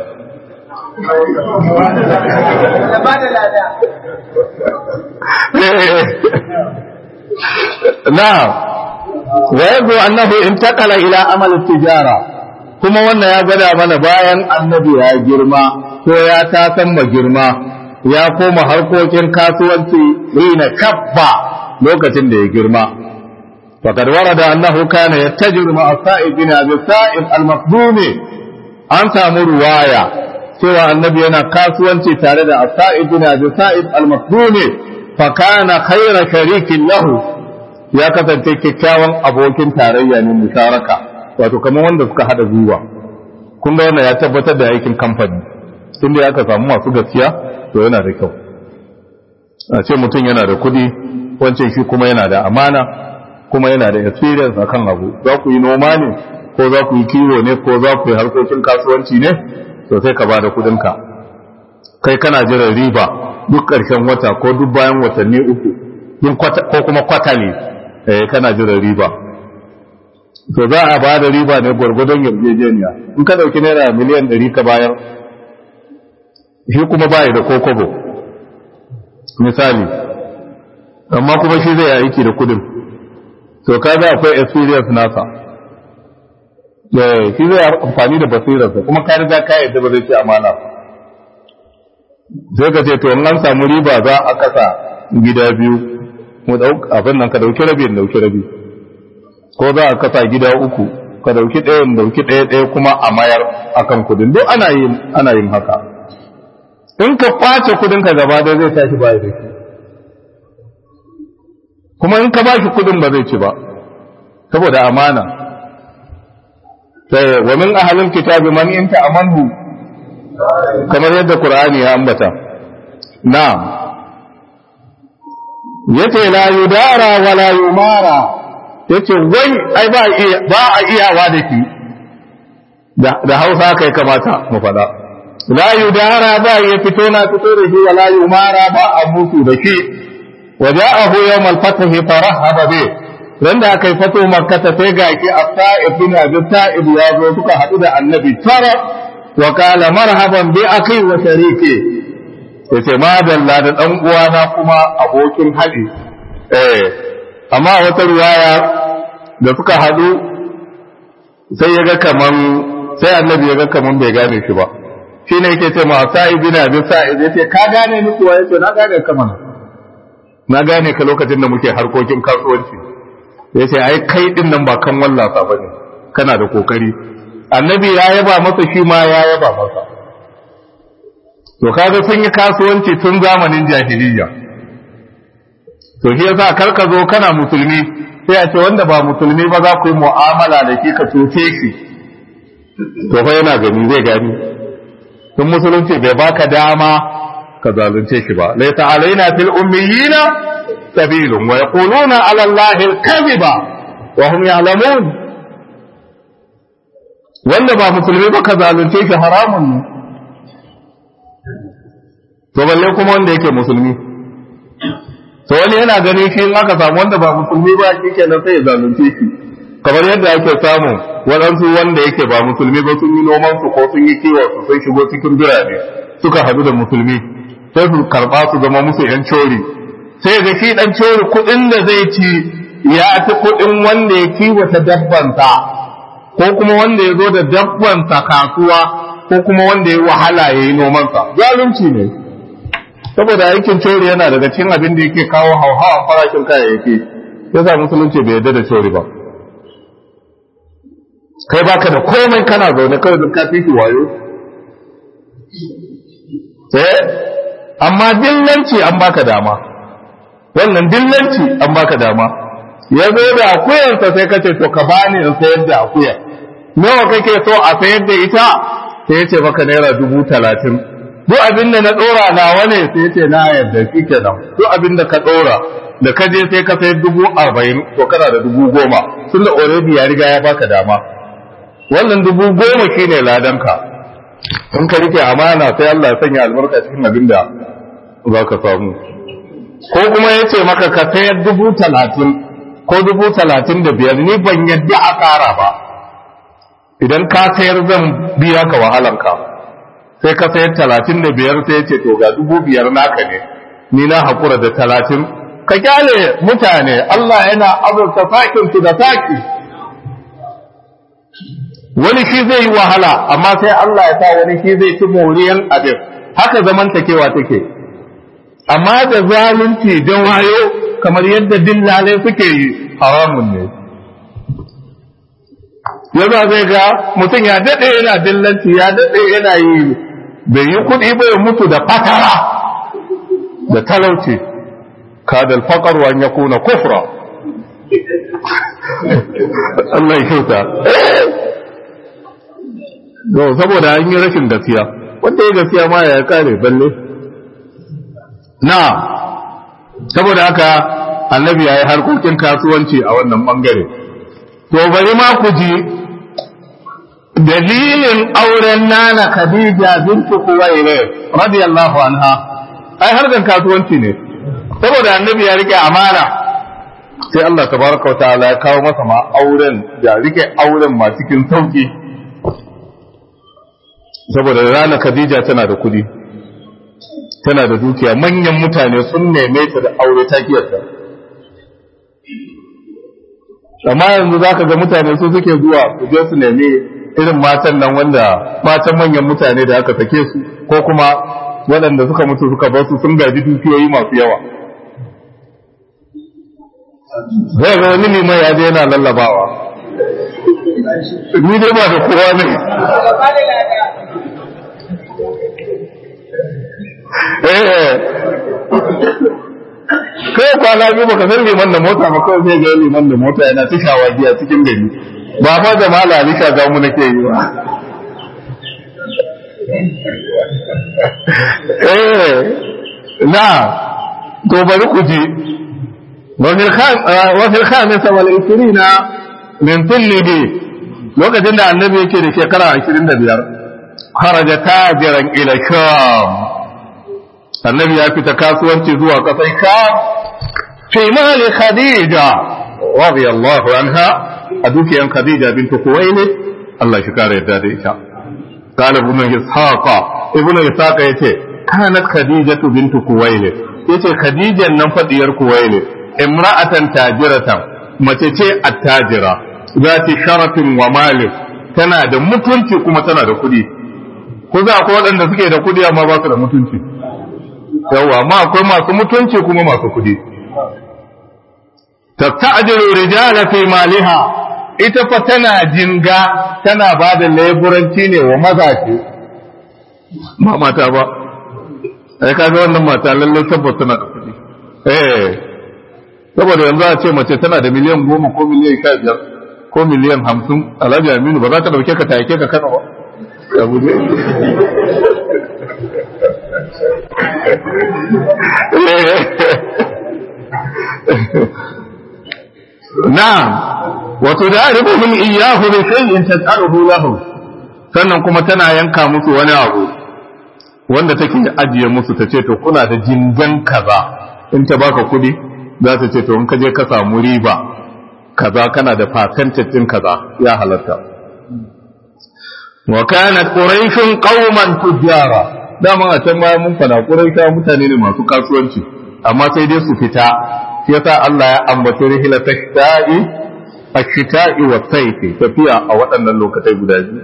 na wa yazo annahu intaqala ila amal tijara kuma wannan ya gwada mana bayan annabi ya girma ko ya tasan ma girma ya koma harkokin kasuwanci rina kabba lokacin da ya girma فقد ورد أنه كان يتجر مع السائب بن أبي السائب المخدوم أن سامو رواية سوى النبي أنا كاسوانتي تارد السائب بن أبي السائب المخدوم فكان خير شريك له يا كتن كيكاوان أبوكين تاريا من مشاركة wato kamar wanda suka hada gwiwa kun ga wannan ya tabbatar da aikin kamfani tun da aka samu masu gaskiya to yana da kyau a ce mutum yana da kuɗi wancan shi kuma yana da amana kuma yana da experience akan abu za ku yi noma ne ko za ku yi kiwo ne ko za ku yi harkokin kasuwanci ne to sai ka bada kudinka kai kana jiran riba duk ƙarshen wata ko duk bayan watanni uku ko kuma kwata ne eh kana jiran riba to za a bada riba ne gwargwadon yarjejeniya in ka dauki naira miliyan ɗari ka bayar shi kuma baya da kokobo misali amma kuma shi zai aiki da kudin to kaga akwai experience nasa eh shi zai amfani da basirarsa kuma ka riga ka yadda ba zai ci amana sai ka ce to in an samu riba za a kasa gida biyu mu dauk abin nan ka dauki rabi in dauki rabi ko za a kasa gida uku ka dauki ɗaya in dauki ɗaya ɗaya kuma a mayar akan kudin duk ana yin ana yin haka in ka kwace kudin ka gaba da zai tashi baya da shi kuma in ka bashi kudin ba zai ci ba saboda amana sai wa min ahlil kitabi man in ta'amanhu kamar yadda qur'ani ya ambata na'am yace la yudara wala yumara yace wai ai ba ba a iyawa da ki da Hausa kai kamata mu fada la yudara ba ya fito na fito da shi wala yumara ba a mutu da shi waja'ahu yawm al-fath farahaba bi ran da aka yi fato makka ta sai ga ki as-sa'ib bin abi sa'ib ya zo suka hadu da annabi tara wa qala marhaban bi akhi wa shariki yace madalla da dan uwana kuma abokin hadi eh amma wata riwaya da suka hadu sai ya ga kaman sai annabi ya ga kaman bai gane shi ba shi ne yake ce ma sa'ib bin abi sa'ib yace ka gane ni kuwa yace na gane kaman na gane ka lokacin da muke harkokin kasuwanci ya ce ai kai din nan ba kan wallafa ba ne kana da kokari annabi ya yaba masa shi ma ya yaba masa to kaga sun yi kasuwanci tun zamanin jahiliya to shi yasa kar ka zo kana musulmi sai a ce wanda ba musulmi ba za ku yi mu'amala da shi ka cuce shi to fa yana gani zai gani tun musulunci bai baka dama ka zalunce shi ba laysa alaina fil ummiyina sabilun wa yaquluna ala allahi al-kadhiba wa hum ya'lamun wanda ba musulmi ba ka zalunce shi haramun ne to balle kuma wanda yake musulmi to wani yana ganin shi in aka samu wanda ba musulmi ba shi kenan sai ya zalunce shi kamar yadda ake samu waɗansu wanda yake ba musulmi ba sun yi noman su ko sun yi kiwon su sun shigo cikin birane suka hadu da musulmi sai su karba su zama musu yan cori sai ga shi dan cori kuɗin da zai ci ya fi kuɗin wanda ya kiwata dabbansa ko kuma wanda ya zo da dabbansa kasuwa ko kuma wanda ya wahala ya yi nomansa zalunci ne saboda aikin cori yana daga cikin abin da yake kawo hauhawa farashin kayayyaki yasa musulunci bai yarda da cori ba kai baka da komai kana zaune kawai don ka fi wayo eh amma dillanci an baka dama wannan dillanci an baka dama ya zo da akuyarsa sai ka ce to ka bani in sayar da akuyar nawa kake so a sayar da ita sai ya ce maka naira dubu talatin duk abin da na ɗora nawa ne sai ya ce na yarda shi kenan duk abin da ka ɗora da ka je sai ka sayar dubu arba'in to kana da dubu goma tun da already ya riga ya baka dama wannan dubu goma shine ladanka in ka rike amana sai Allah ya sanya albarka cikin abin da za ka samu ko kuma ya ce maka ka sayar dubu talatin ko dubu talatin da biyar ni ban yadda a ƙara ba idan ka sayar zan biya ka wahalanka sai ka sayar talatin da biyar sai ya ce to ga dubu biyar naka ne ni na haƙura da talatin ka kyale mutane Allah yana azurta sakin su da saki wani shi zai yi wahala amma sai Allah ya sa wani shi zai ci moriyan abin haka zamantakewa take amma da zalunci don wayo kamar yadda dillalai suke yi haramun ne yadda zai ga mutum ya daɗe yana dillanci ya daɗe yana yi bai yi kuɗi bai mutu da fatara da talauci kada alfaqar wa an yakuna kufra Allah ya kyauta to saboda an yi rashin gaskiya wanda ya gaskiya ma ya kare balle na saboda haka annabi ya yi harkokin kasuwanci a wannan bangare to bari ma ku ji dalilin auren nana khadija bintu kuwaire radiyallahu anha ai harkan kasuwanci ne saboda annabi ya rike amana sai Allah tabaraka wa ta'ala ya kawo masa ma auren da rike auren ma cikin sauki saboda rana khadija tana da kudi tana da dukiya manyan mutane sun neme ta da aure ta kiyarta amma yanzu za ka ga mutane su suke zuwa su je su nemi irin matan nan wanda matan manyan mutane da aka sake su ko kuma waɗanda suka mutu suka bar su sun gaji dukiyoyi masu yawa zai ga wani liman ya je yana lallabawa ni dai ba da kowa ne kai kwana biyu baka san liman da mota ba kawai sai ga liman da mota yana ta shawagi a cikin gari ba fa da malali ka ga mu nake yi ba eh na to bari ku ji وفي الخامسة والعشرين من طله lokacin da annabi yake da shekara ashirin da biyar kharaja tajiran ila sham annabi ya fita kasuwanci zuwa kasar sham fi mali khadija radiyallahu anha a dukiyan khadija bintu kuwaili Allah shi kare yadda da ita قال ابن إسحاق ابن إسحاق يتي كانت خديجة بنت كويلة يتي خديجة نفدير كويلة امرأة تاجرة متتي التاجرة ذات شرف ومال tana da mutunci kuma tana da kuɗi ko za akwai waɗanda suke da kuɗi amma ba su da mutunci yawa amma akwai masu mutunci kuma masu kuɗi tasta'jilu rijala fi maliha ita fa tana jinga tana ba da leburanci ne wa mazaje ba mata ba ai kaga wannan mata lallai tabbas tana da kuɗi eh saboda yanzu a ce mace tana da miliyan goma ko miliyan sha biyar ko miliyan hamsin alhaji aminu ba za ka dauke ka take ka kana ba ya bude na'am wato da arifuhum iyyahu bi shay'in tas'aluhu lahu sannan kuma tana yanka musu wani abu wanda take ajiye musu ta ce to kuna da jingan kaza in ta baka kudi za ta ce to in ka je ka samu riba kaza kana da percentage din kaza ya halatta wa kanat quraishun qauman tujara dama a can baya mun fada quraisha mutane ne masu kasuwanci amma sai dai su fita shi yasa Allah ya ambaci rihla tashta'i ashita'i wa sayfi tafiya a waɗannan lokatai guda biyu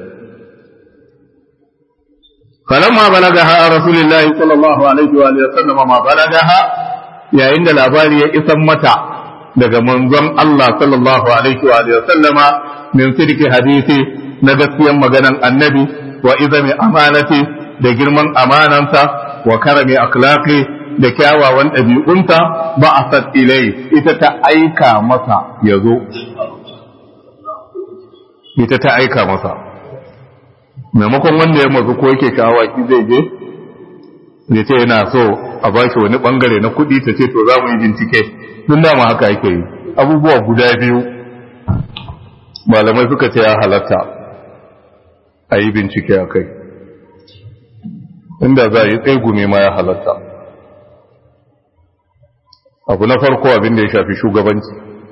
falamma balagaha rasulullahi sallallahu alaihi wa sallam ma balagaha yayin da labari ya isan mata daga manzon Allah sallallahu alaihi wa sallama min sidiki hadisi na gaskiyan maganan annabi wa izami amanati da girman amanansa wa karami akhlaqi da kyawawan ɗabi'unta ba a sat ilai ita ta aika masa ya zo ita ta aika masa maimakon wanda ya mazu ko yake shawaki zai je ya ce yana so a ba shi wani bangare na kuɗi ta ce to za mu yi bincike duk dama haka yake yi abubuwa guda biyu malamai suka ce ya halatta a yi bincike a kai inda za a yi tsegume ma ya halatta abu na farko abin da ya shafi shugabanci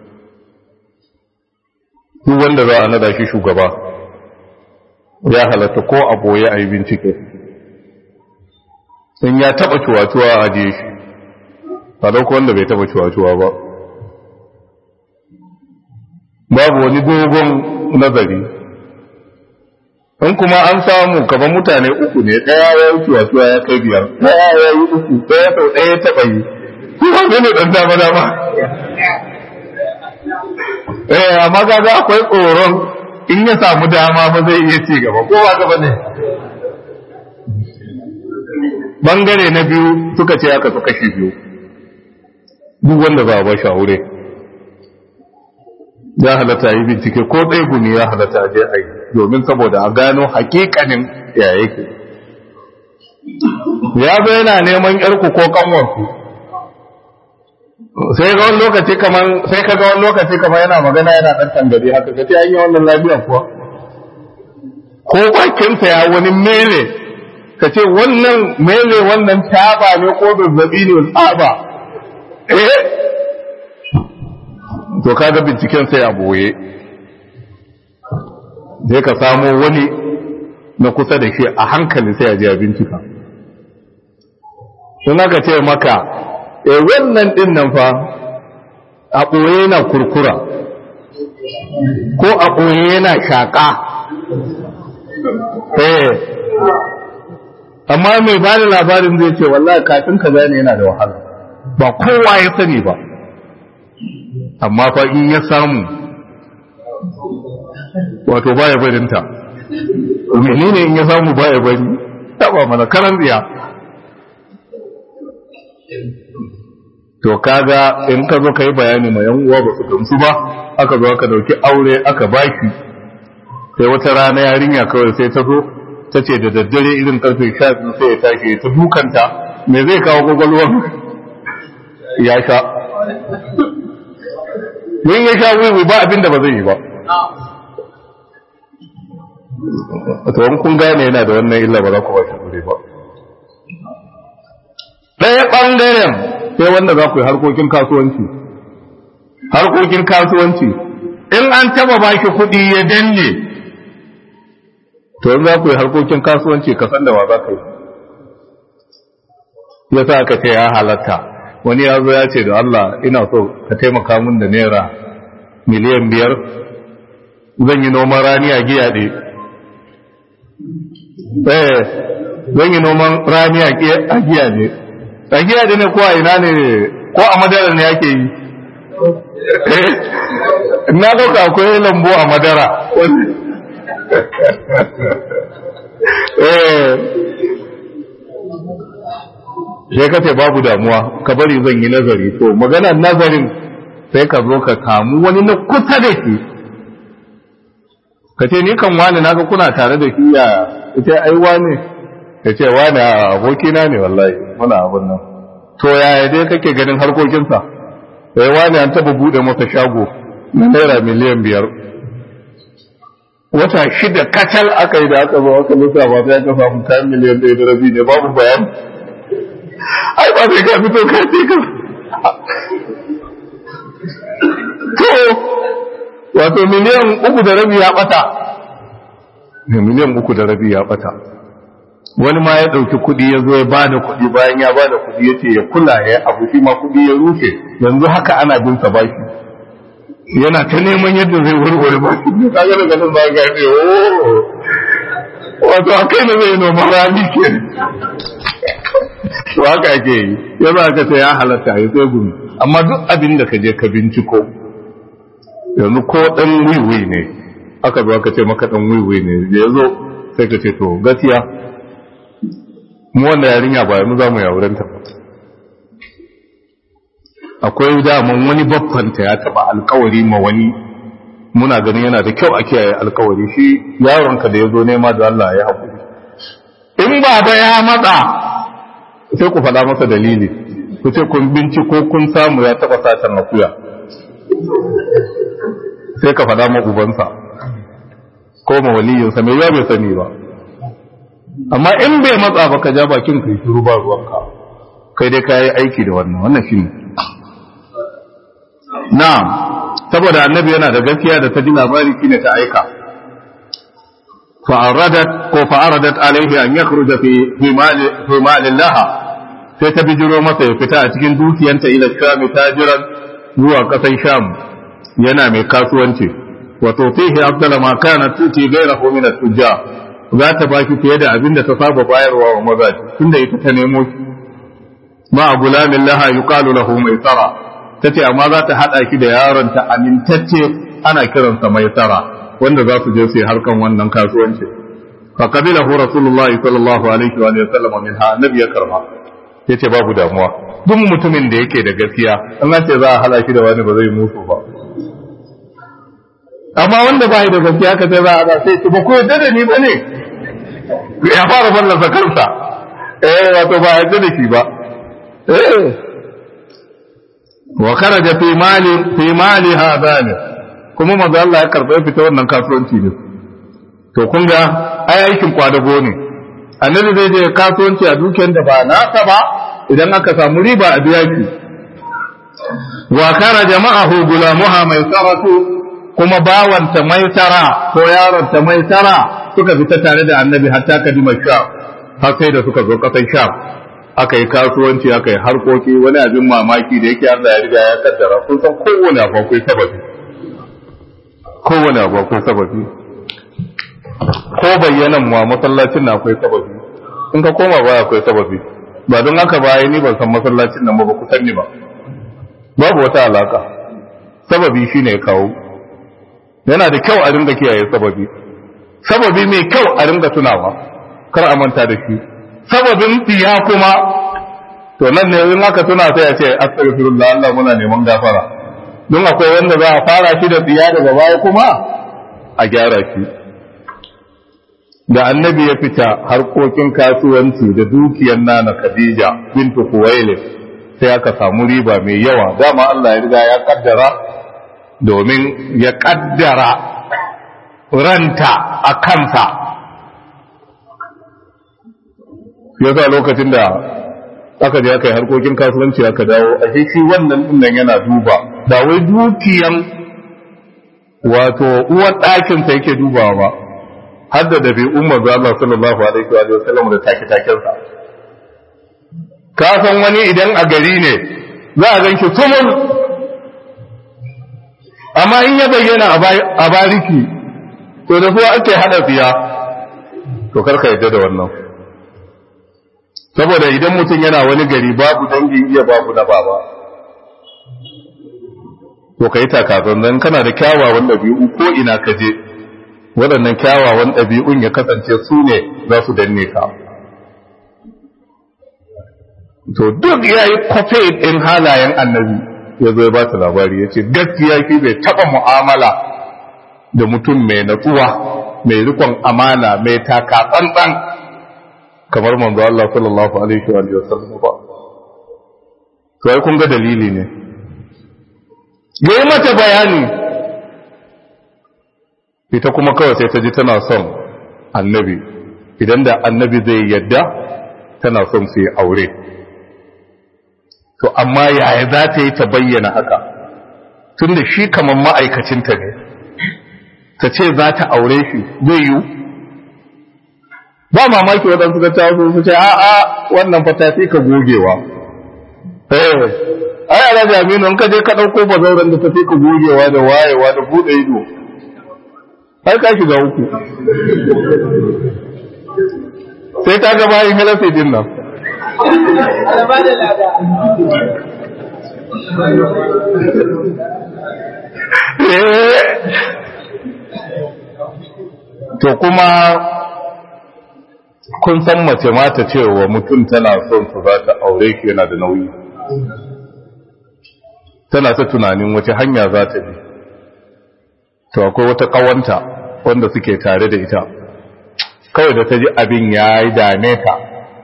duk wanda za a nada shi shugaba ya halatta ko a boye a yi bincike in ya taba cuwa-cuwa a ajiye shi a dauko wanda bai taba cuwa-cuwa ba babu wani dogon nazari in kuma an samu kaban mutane uku ne ɗaya ya yi cuwa-cuwa ya kai biyar ɗaya ya yi uku ɗaya sau ɗaya ya taɓa yi kuma ne ɗan dama dama eh amma kaga akwai tsoron in ya samu dama ba zai iya ci gaba ko ba gaba ne bangare na biyu suka ce aka su kashi biyu duk wanda za a ba shi aure ya halatta yi bincike ko ɗaya guni ya halatta a je a yi domin saboda a gano hakikanin ya yake ya zo yana neman yarku ko kanwarku sai ga wani lokaci kaman sai ka ga wani lokaci kaman yana magana yana dan tangare haka ka ce an yi wannan lafiya kuwa ko bakinsa ya wani mele ka ce wannan mele wannan taba ne ko zazzabi ne tsaba eh to kaga binciken sai a boye sai ka samo wani na kusa da shi a hankali sai a je a bincika sun aka ce maka e wannan din nan fa a ɓoye yana kurkura ko a ɓoye yana shaƙa eh amma mai ba da labarin zai ce wallahi kafin ka gane yana da wahala ba kowa ya sani ba amma fa in ya samu wato baya barinta menene in ya samu baya bari taba mana karan tsiya to kaga in ka zo ka yi bayani ma yan uwa ba su gamsu ba aka zo aka dauki aure aka baki sai wata rana yarinya kawai sai ta zo ta ce da daddare irin karfe sha biyu sai ya tashi ta dukanta me zai kawo kwakwalwar ya sha don ya sha wiwi ba abin da ba zai yi ba to in kun gane yana da wannan illa ba za ku ba shi gure ba ɗaya ɓangaren sai wanda za ku yi harkokin kasuwanci harkokin kasuwanci in an taba ba shi kuɗi ya danne to in za ku yi harkokin kasuwanci ka san da wa za ka yi ya sa aka ce ya halatta wani ya zo ya ce da Allah ina so ka taimaka min da naira miliyan biyar zan yi noman rani a giya ɗe eh zan yi noman rani a giya ne a giya ɗe ne ko a ina ne ko a madara ne ake yi na ɗauka akwai lambu a madara sai ka ce babu damuwa ka bari zan yi nazari to magana nazarin sai ka zo ka kamu wani na kusa da shi ka ce ni kan wani naga kuna tare da shi ya ce ai wani ya ce wani abokina ne wallahi muna abin nan to yaya dai kake ganin harkokinsa sai wani an taba bude masa shago na naira miliyan biyar wata shida kacal aka yi da aka zo aka lissafa sai aka samu kayan miliyan ɗaya da rabi ne babu bayani ai ba sai ka fito ka ce ka to wato miliyan uku da rabi ya bata miliyan uku da rabi ya bata wani ma ya ɗauki kuɗi ya zo ya ba da kuɗi bayan ya ba da kuɗi ya ce ya kula ya abu shi ma kuɗi ya rushe yanzu haka ana bin sa baki yana ta neman yadda zai warware baki ne ka ga daga nan za ka ce oh wato akai ne zai noma rani ke to haka ake yi ya za ka ce ya halatta ya sai gumi amma duk abin da ka je ka binciko yanzu ko ɗan wiwi ne aka zo aka ce maka ɗan wiwi ne ya zo sai ka ce to gaskiya mu wanda yarinya ba yanzu za mu yawuranta ba akwai daman wani babbanta ya taba alkawari ma wani muna ganin yana da kyau a kiyaye alkawari shi yaronka da ya zo nema da Allah ya haƙuri in baba ya matsa sai ku faɗa masa dalili ku ce kun binciko kun samu ya taba satan akuya sai ka faɗa ma ubansa ko ma waliyinsa mai ya bai sani ba amma in bai matsa ba ka ja bakin kai shiru ba ruwanka kai dai ka yi aiki da wannan wannan shi ne na'am saboda annabi yana da gaskiya da ta ji labari shine ta aika fa'aradat ko fa'aradat alaihi an yakhruja fi fi mali fi mali laha sai ta bijiro masa ya fita a cikin dukiyanta ila sham tajiran zuwa kasan sham yana mai kasuwanci wa tutihi afdala ma kana tuti ghayrahu min at-tujjar za ta baki fiye da abin da ta saba bayarwa wa mazaji tunda ita ta nemo shi ma gulamin laha yuqalu lahu maisara tace amma za ta hada ki da yaron ta amintacce ana kiransa maisara wanda za su je su yi harkan wannan kasuwanci fa qabilahu rasulullah sallallahu alaihi wa sallam min ha annabi ya karba yace babu damuwa duk mutumin da yake da gaskiya an ce za a hala shi da wani ba zai mutu ba amma wanda ba da gaskiya ka sai za a da sai ba ko yadda da ni ba ne ya fara fallasa kansa eh wato ba yadda da shi ba eh wa kharaja fi mali fi mali hadani kuma manzo Allah ya karba fita wannan kasuwanci ne to kun ga ai aikin kwadago ne annabi zai je kasuwanci a dukiyar da ba nasa ba idan aka samu riba a biya ki wa kharaja ma'ahu gulamuha mai saratu kuma bawanta maisara ko yaronta maisara suka fita tare da annabi hatta kadima sha har sai da suka zo kasan sha aka yi kasuwanci aka yi harkoki wani abin mamaki da yake Allah ya riga ya kaddara kun san kowane abu akwai sababi kowane abu akwai sababi ko bayyanan mu a masallacin na akwai sababi in ka koma ba akwai sababi ba don haka ba ni ban san masallacin nan ba ba ku sanni ba babu wata alaka sababi shine ya kawo yana da kyau a ringa kiyaye sababi sababi mai kyau a ringa tunawa kar a manta da shi sababin tsiya kuma to nan ne in aka tuna sai a ce astaghfirullah Allah muna neman gafara don akwai wanda za a fara shi da tsiya daga baya kuma a gyara shi da annabi ya fita harkokin kasuwanci da dukiyar nana Khadija bintu Khuwailid sai aka samu riba mai yawa dama Allah ya riga ya kaddara domin ya kaddara ranta a kansa yasa lokacin da aka je aka yi harkokin kasuwanci aka dawo a shi wannan dinnan yana duba ba wai dukiyan wato uwan ɗakinsa yake dubawa ba har da dabi umar da Allah sallallahu alaihi wa sallam da take takensa ka san wani idan a gari ne za a ganki sumul amma in ya bayyana a bariki to da kuwa ake hada fiya to karka yadda da wannan saboda idan mutum yana wani gari babu dangin iya babu na baba to ka yi takazan nan kana da kyawawan ɗabi'u ko ina ka je waɗannan kyawawan ɗabi'un ya kasance su ne za su danne ka to duk ya yi kwafe ɗin halayen annabi ya zo ya ba ta labari ya ce gaskiya shi bai taɓa mu'amala da mutum mai natsuwa mai rikon amana mai taka tsantsan kamar manzo Allah sallallahu alaihi wa sallam ba to ai kun ga dalili ne yayi mata bayani ita kuma kawai sai ta ji tana son annabi idan da annabi zai yadda tana son su yi aure to amma yaya za ta yi ta bayyana haka tunda shi kamar ma'aikacinta ne ta ce za ta aure shi zai yiwu ba mamaki waɗansu ga ta su ce a'a wannan fata sai ka gogewa eh ai ala jami'in in ka je ka ɗauko bazauren da ta sai ka gogewa da wayewa da buɗe ido har ka shiga uku sai ka ga bayan halafi din nan to kuma kun san mace mata cewa mutum tana son su za ta aure ki yana da nauyi tana ta tunanin wace hanya za ta bi to akwai wata kawanta wanda suke tare da ita kawai da ta ji abin ya yi dame ta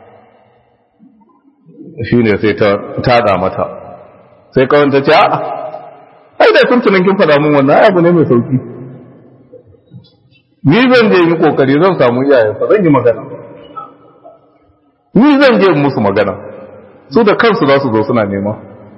shi ne sai ta tada mata sai kawanta ce a ai da sun tunan kin faɗa mun wannan abu ne mai sauki ni zan je yi kokari zan samu iyayensa zan yi magana ni zan je musu magana su da kansu za su zo suna nema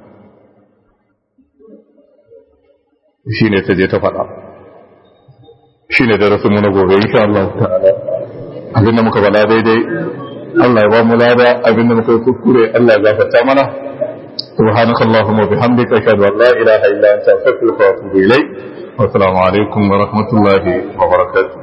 shi ne ta je ta faɗa shi ne darasinmu na gobe insha Allah ta'ala abinda muka bala daidai Allah ya ba mu lada abinda muka yi kuskure Allah ya gafarta mana سبحانك اللهم وبحمدك أشهد أن لا إله إلا أنت أستغفرك وأتوب إليك والسلام عليكم ورحمة الله وبركاته